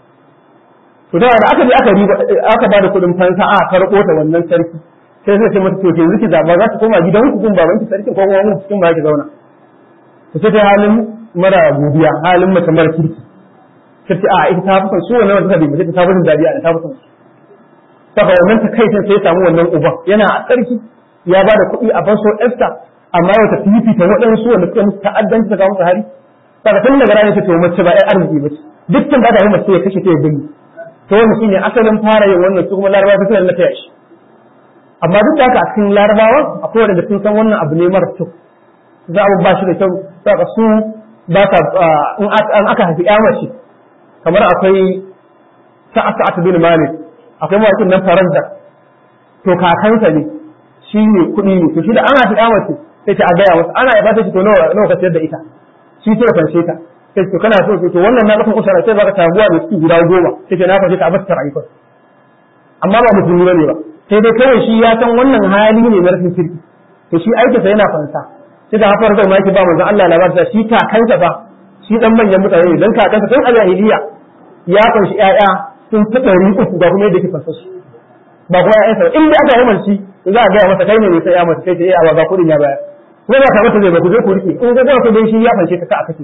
to da aka je aka riba aka bada kudin fansa a karko ta wannan sarki sai sai ce mata to yanzu ki zaba za ta koma gidan ku kun baban ki sarkin ko kuma mu cikin ba ki zauna to sai ta halin mara godiya halin mace mara kirki sai ce a ita ta fi son su wannan wanda suka riba sai ta fi son dadiya ta fi son su saka wannan ta kai sai ya samu wannan uban yana a sarki ya ba da kuɗi a fanso ɗansa amma yau ta fifita waɗansu wanda suka musu ta'addanci ta kawo musu hari saka tun daga ranar ta ce mace ba ai arziki ba ce dukkan da ta yi mace ya kashe ta ya binne to wannan shine asalin fara yin wannan su kuma larabawa su na taya shi amma duk da haka a cikin larabawa akwai wanda sun san wannan abu ne mara kyau za a ba shi da kyau saka su ba ta in aka haifi ya mace kamar akwai sa'at bin malik akwai mawakin nan faransa to kakansa ne shi ne kuɗi ne to shi da ana ta mace sai ta a gaya masa ana ya ba ta to nawa nawa ka sayar da ita shi sai fanshe ta sai to kana so to wannan na kafin usara sai baka taguwa da suke guda goma sai ta na fanshe ta a bata rayuwa amma ba musulmi bane ba sai dai kawai shi ya san wannan hali ne na rashin kirki to shi aikinsa yana fansa sai da hafar zai maki ba manzon Allah labarta shi kakansa ba shi dan manyan mutane ne dan kakansa tun a jahiliya ya kunshi ƴaƴa sun fi ɗari uku ga kuma yadda ke fansa su ba kuma ƴaƴansa ba in dai aka yi manci za a gaya masa kai ne sai ya masa kai ce eh awa ga kuɗin ya bayar kuma ba ka mata zai ba ku je ku rike in ga ku dai shi ya fanshe ka ka aka ce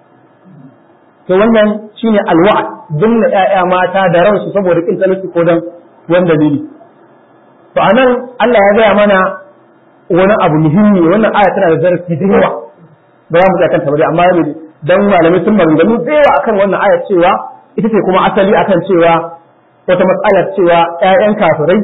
to wannan shine alwa'd dinna ƴaƴa mata da ransu saboda kin talauci ko dan wani dalili to anan Allah ya gaya mana wani abu muhimmi wannan aya tana da zarafi da yawa ba za mu ga kanta ba amma ne dan malamai sun maganganu da yawa akan wannan aya cewa ita ce kuma asali akan cewa wata matsalar cewa ƴaƴan kafirai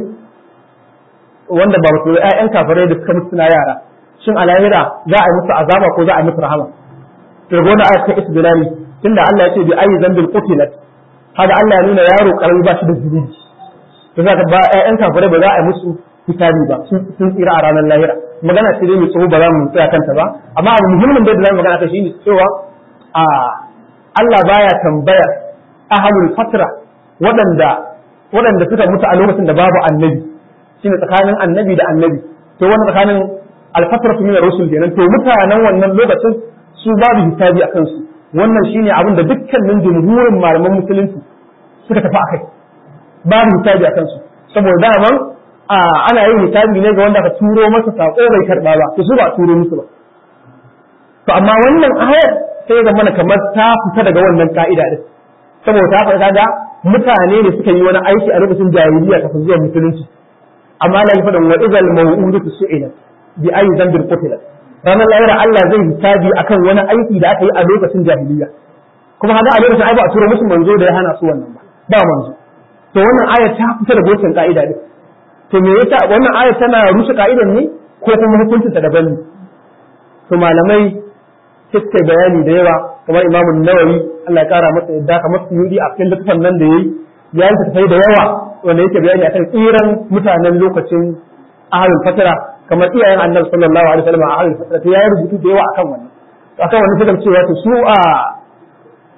wanda ba mutu ƴaƴan kafirai da suka mutu suna yara shin a lahira za a yi musu azaba ko za a yi musu rahama to ga wannan aya ta isbilali tunda Allah ya ce bi ayi zambil qutilat haka Allah ya nuna yaro karami ba shi da zunubi to za ka ba ƴaƴan kafirai ba za a yi musu hisabi ba sun tsira a ranar lahira magana ce dai mai tsoho ba za mu tsaya kanta ba amma abu muhimmin da za mu magana kai shine cewa a Allah baya tambayar ahlul fatra waɗanda waɗanda suka mutu a lokacin da babu annabi shine tsakanin annabi da annabi to wannan tsakanin alfatratu min ar-rusul kenan to mutanen wannan lokacin su babu hisabi a kansu wannan shine abin da dukkanin jumhurin malaman musulunci suka tafi akai babu hisabi a kansu saboda daman ana yin hisabi ne ga wanda ka turo masa sako bai karba ba to su ba turo musu ba to amma wannan ayar sai ga mana kamar ta fita daga wannan ka'ida din saboda ta faɗa ga mutane ne suka yi wani aiki a lokacin jahiliya kafin zuwa musulunci amma la yafadan wa idal maw'udatu su'ilat bi ayi dhanbin qutilat ranar lahira Allah zai hisabi akan wani aiki da aka yi a lokacin jahiliya kuma haka a lokacin ai ba a turo musu manzo da ya hana su wannan ba ba manzo to wannan ayar ta fita daga wancan ka'ida din to me yasa wannan ayar tana rushe ka'idan ne ko kuma hukuncin ta daban ne to malamai suka bayani da yawa kamar Imam Nawawi Allah ya kara masa yadda kamar Suyudi a cikin littafin nan da yayi ya yi tafai da yawa wanda yake bayani akan tsiran mutanen lokacin ahlul fatara kamar iyayen Annabi sallallahu alaihi wasallam a ahlul fatara to ya rubutu da yawa akan wannan akan wannan suka cewa to su a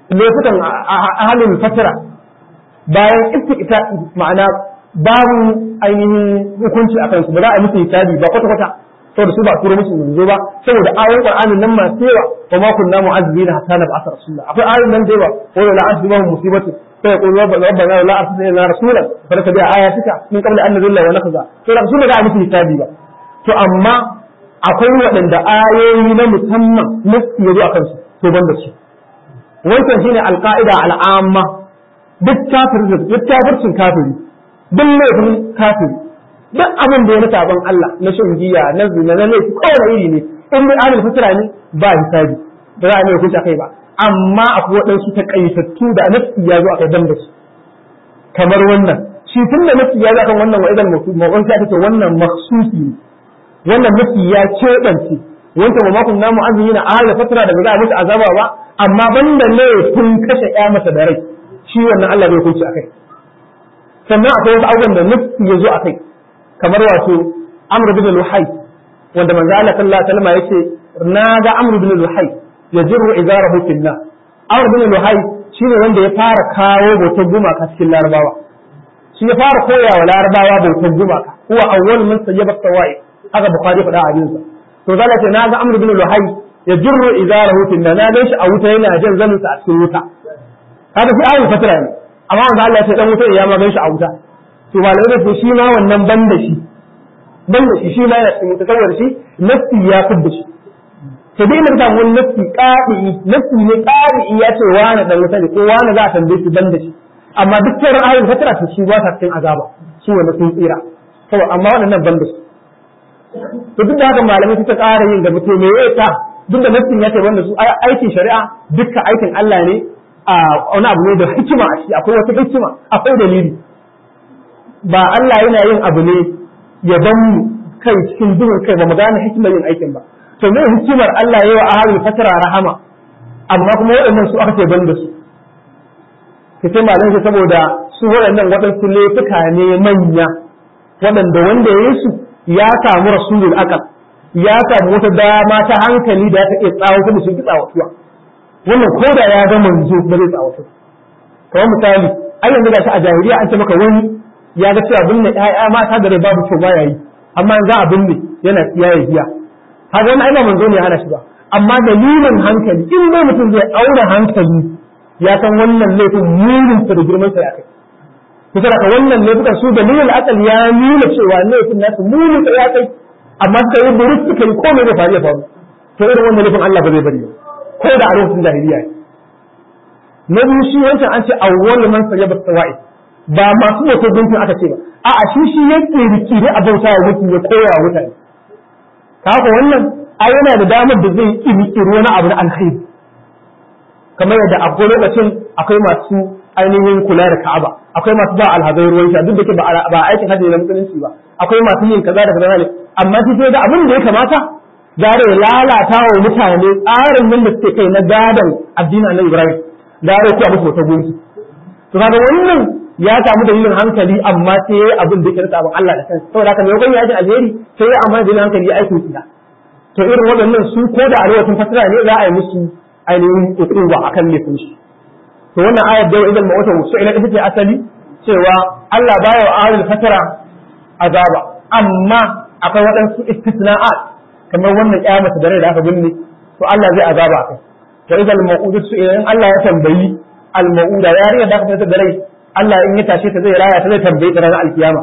laifukan ahalin fatira bayan ita ma'ana babu ainihin hukunci a kansu ba za a musu hisabi ba kwata kwata saboda su ba a turo musu manzo ba saboda ayoyin qur'anin nan masu yawa wa ma kunna mu'azzibina hatta nab'atha rasula akwai ayoyin nan da yawa wa la asbahum musibatu sai ya qulu rabbana la arsilna rasula fa laka bi ayatika min qabli an nadilla wa nakza to da su ba za a musu hisabi ba to amma akwai waɗanda ayoyi na musamman nasu yazo a kansu to ban da su wancan shine alqaida al'amma duk kafir duk kafircin kafiri duk laifin kafiri duk abin da ya na sabon Allah na shan giya na zina na laifi kowane iri ne in dai alil fitra ne ba hisabi ba za a mai hukunci kai ba amma akwai waɗansu takaitattu da nafsi ya zo akai dan da su kamar wannan shi tun da nafsi ya zo akan wannan wa idan mawon sai aka ce wannan makhsusi ne wannan nafsi ya keɓance wancan wa makon namu azumi na ahal fatra da ba za a musu azaba ba amma banda ne kun kashe ya masa da rai shi wannan Allah bai hukunci akai sannan akwai wasu abubuwan da nafsi ya zo akai kamar wato Amr bin Luhai wanda manzo Allah sallallahu alaihi wasallam yace na ga Amr bin Luhai yajiru izarahu fillah Amr bin Luhai shine wanda ya fara kawo bautar gumaka cikin Larabawa shi ya fara koya wa Larabawa bautar gumaka huwa awwal man sayyaba sawai haka Bukhari faɗa a jinsa to zalla ce na ga Amr bin Luhai yajiru izarahu fillah na ga shi a wuta yana jan zanin sa a cikin wuta haka shi ayyuka fatira ne amma manzo Allah ya ce dan wuta ya ma gan shi a wuta to malamai da shi ma wannan ban da shi ban da shi shi ma yana cikin mutasawwar shi nafsi ya fidda shi to dai mun samu wani nafsi qadi nafsi ne qadi ya ce wani dan wuta ne ko wani za a tambaye shi ban da shi amma duk sauran ayoyin fatara to shi ba sa cikin azaba shi wanda sun tsira to amma waɗannan ban da shi to duk da haka malamai suka ƙara yin gaba to me yasa duk da nafsin ya ce ban da su aikin shari'a dukkan aikin Allah ne a wani abu ne da hikima a shi akwai wata hikima akwai dalili ba Allah yana yin abu ne ya ban mu kai cikin duhun kai ba mu gane hikimar yin aikin ba to me hikimar Allah yayi wa ahlul fatara rahama amma kuma waɗannan su aka ce ban da su ke sai malam shi saboda su waɗannan waɗansu laifuka ne manya waɗanda wanda ya yi su ya samu rasulul aqal ya samu wata dama ta hankali da ta iya tsawo kuma sun ki tsawatuwa wannan ko da ya ga manzo ba zai tsawatu kamar misali ai yanzu ga shi a jahiliya an ce maka wani ya ga cewa binne ƴaƴa mata da rai babu kyau ba yayi amma za a binne yana tsiya ya biya haka wannan ai manzo ne hana shi ba amma dalilin hankali in dai mutum zai aure hankali ya san wannan laifin murin sa da girman sa ya kai kusa da wannan laifukan su dalilin akal ya nuna cewa laifin nasu murin sa ya kai amma suka yi burus suka yi komai da faru ya faru to irin wannan laifin Allah ba zai bari ba ko da a lokacin jahiliya na biyu shi wancan an ce awwal man sayyaba sawa'i ba masu wato gunkin aka ce ba a'a shi shi ya kirki ne a bauta wa mutum ya koya wa mutane haka wannan a yana da damar da zai kirkiri wani abu na alkhairi kamar yadda a lokacin akwai masu ainihin kula da Ka'aba akwai masu ba alhazai ruwan sha duk da ke ba aikin hajji na musulunci ba akwai masu yin kaza da kaza ne amma shi sai da abin da ya kamata gare ya lalata wa mutane tsarin nan da suke kai na gadon addinin Annabi Ibrahim gare ku a musu wata gunki to kaga wannan ya samu dalilin hankali amma sai yayi abin da yake da sabon Allah da kansa saboda haka mai ya ji alheri sai ya amma dalilin hankali ya aiko kiya to irin waɗannan su ko da a lokacin fasara ne za a yi musu ainihin ukuba akan laifin su to wannan ayar da idan mawata su ila ita ce asali cewa Allah baya wa ahlul fatara azaba amma akwai waɗansu istisna'at kamar wannan kiyamata da rai da aka binne to Allah zai azaba akai to idan mawudu su idan Allah ya tambayi al-mauda yarinya da aka fitar da rai Allah in ya tashe ta zai raya ta zai tambaye ta ranar alkiyama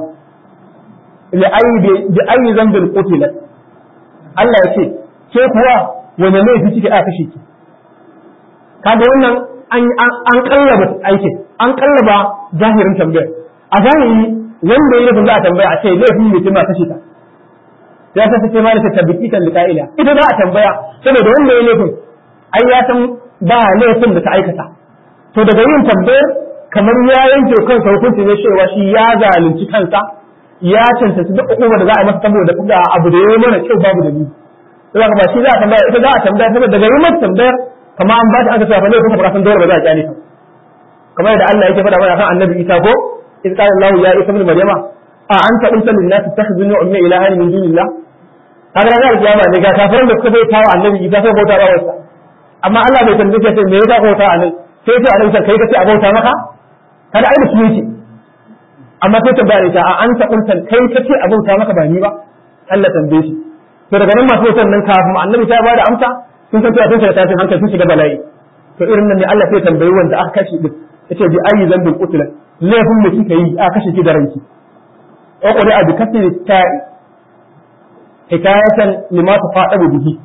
li ayi bi ayi zambin qutilat Allah ya ce ke kuwa wani laifi kike aka kashe ki kaga wannan an an kallaba aikin an kallaba zahirin tambayar a zahiri wanda ya laifin za a tambaya a ce laifin ne ma kashe ta ya ta ce ma da tabbiti kan liqa'ila ita za a tambaya saboda wanda ya laifin ai ya san ba laifin da ta aikata to daga yin tambayar kamar ya yanke kansa hukunci ne cewa shi ya zalunci kansa ya cancanci duk hukumar da za a yi masa saboda kuka abu da ya yi mana kyau babu da ni sai ba shi za a tambaya ita za a tambaya saboda daga yi masa tambayar kamar an ba ta aka cewa ne kuka fara san dole ba za a kyale ka kamar yadda Allah yake faɗa mana kan annabi Isa ko in qala Allah ya Isa ibn Maryama a anta qulta lin nas takhzuni ummi ilahan min dunillah kaga ranar kiyama ne ga kafirin da suka bai tawa annabi Isa sai bauta ba wasa amma Allah bai tambaye shi me yasa bauta a nan sai ce a nan kai kace a bauta maka kada ai da shi yake amma sai tambaya ita a an ta kuntan kai kace a bauta maka ba ni ba Allah tambaye shi to daga nan masu wutan nan kafin annabi ta bada amsa sun san cewa sun shiga tashin hankali sun shiga bala'i to irin nan ne Allah sai tambayi wanda aka kashe din yace bi ayi zambin qutila laifin da kika yi aka kashe ki da ranki wa qul a bi kasri ta'i hikayatan lima tafadabu bihi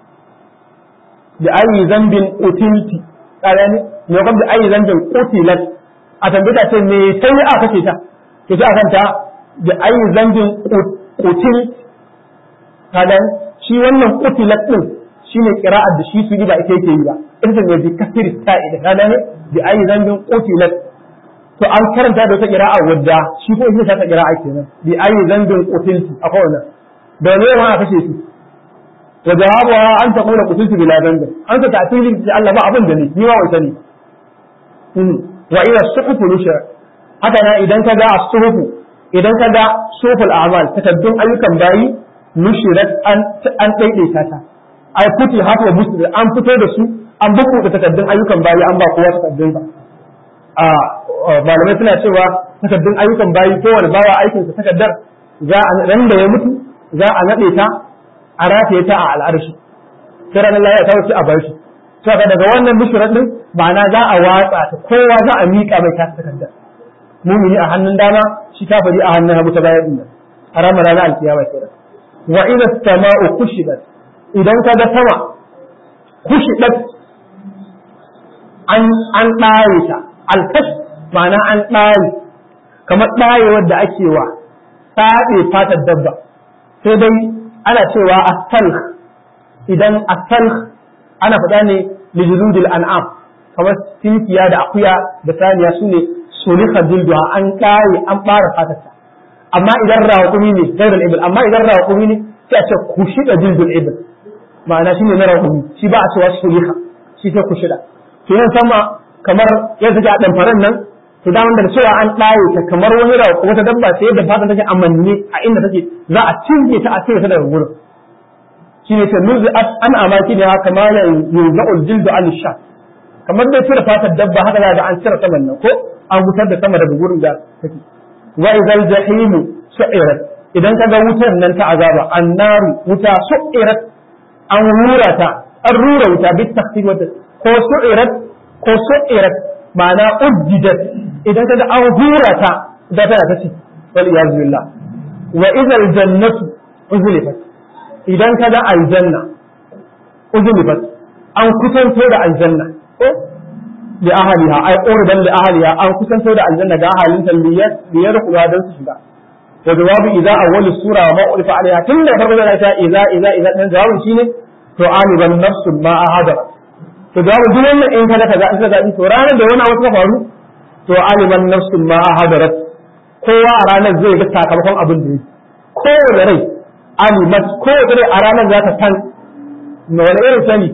bi ayi zambin qutilti kare ne ne kuma bi ayi zambin qutilat a tambaya ce me sai aka kashe ta to sai akan ta bi ayi zambin qutil kadan shi wannan qutilat din shine qira'ar da shi su ba ita yake yi ba ita ne bi kasri ta'i da kadan bi ayi zambin qutilat to an karanta da wata qira'a wadda shi ko ita ta qira'a kenan bi ayi zambin qutilti akwai wannan da ne ma aka kashe shi wa jawabuha an taqula qutiltu bila dhanbi an ta ta'tili bi Allah ba abin da ne ni ma wai sani wa ila suhufu nushra haka na idan ka ga as-suhufu idan ka ga suful a'mal takaddun ayyukan bayi nushirat an an daidaita ta ai kuti hafa musu an fito da su an buku da takaddun ayyukan bayi an ba kowa takaddun ba a malamai suna cewa takaddun ayyukan bayi kowane bawa aikin sa takaddar za a ran da ya mutu za a nade ta a rataye ta a al'arshi sai ranar lafiya ta wuce a bar shi to daga wannan bishirar din ma'ana za a watsa ta kowa za a miƙa mai ta takaddar mumini a hannun dama shi kafiri a hannun hagu ta bayan din nan a ranar ranar alkiyama kenan wa idza sama'u kushidat idan ka ga sama kushidat an an ɗaye ta alkash ma'ana an ɗaye kamar ɗayewar da ake wa tsaɗe fatar dabba sai dai ana cewa asalh idan asalh ana faɗa ne lijuludil an'am kamar tinkiya da akuya da saniya su ne sulika dilduha an ƙare an ɓara fatarta amma idan raƙumi ne gairar ibil amma idan raƙumi ne sai a ce kushida dildul ibil ma'ana shine na raƙumi shi ba a cewa sulika shi sai kushida to yin sama kamar yadda take a ɗanfaren nan to da wanda cewa an ɗaye ta kamar wani rawa wata dabba sai yadda fatan take amanne a inda take za a cinye ta a cire ta daga gurin shi ne ta nuzi an amaki ne haka ma ya yuza'ul jildu an sha kamar dai cire fatar dabba haka za ga an cire saman nan ko an wutar da sama daga gurin da take wa idzal jahimu su'irat idan ka ga wutar nan ta azaba annaru wuta su'irat an rura ta an rura wuta bi takhfif ko su'irat ko su'irat ma'ana ujjidat idan kaga an hura ta da tana ta ci wal iyaz billah wa idhal jannatu uzlifat idan kaga aljanna uzlifat an kusanto da aljanna ko li ahliha ay qurban li ahliha an kusanto da aljanna ga ahalin ta liyar kula dan su shiga wa jawabu idza awwal sura ma ulifa alaiha tun da farko da ta idza idza idza dan jawabin shine to aliban nafsu ma ahadara to da duk wannan in kada kaza in kaza to ranar da wani abu ta faru to aliman nafsun ma hadarat kowa a ranar zai ga sakamakon abin da yake kowane rai alimat kowace rai a ranar za ta san na wani irin sani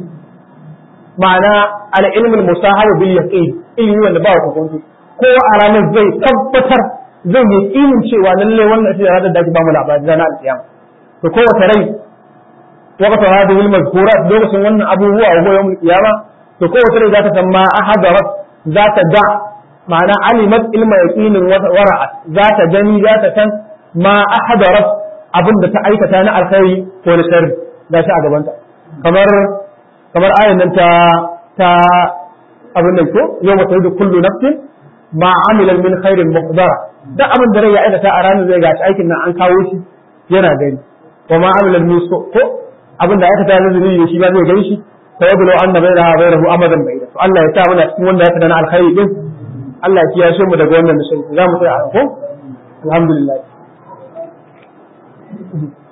ma'ana al ilmul musahaba bil yaqin ilmi wanda ba ku kuntu kowa a ranar zai tabbatar zai yi ilmin cewa lalle wannan shi ranar da ake ba mu labari ranar alkiyama to kowace rai وقت هذه المذكورات لوكسن wannan abubuwa a goyon kiyama to kowace rai za ta san ma ahadarat za ta da ma'ana alimat ilma yaqinin wara'at za ta gani za ta san ma ahadarat abin da ta aikata na alkhairi ko na sharri da shi a gabanta kamar kamar ayan nan ta ta abin nan ko yau mata da kullu nafsin ma amilan min khairin muqdara da abin da rai ya aikata a ranar zai gashi aikin nan an kawo shi yana gani wa ma amilan min ko abin da aka tare zunubi da shi ba zai gani shi fa yablu anna bainaha bainahu amadan baida to Allah ya sa muna cikin wanda ya tada na alkhairi din Allah ya kiyashe mu daga wannan misali za mu tsaya a ko alhamdulillah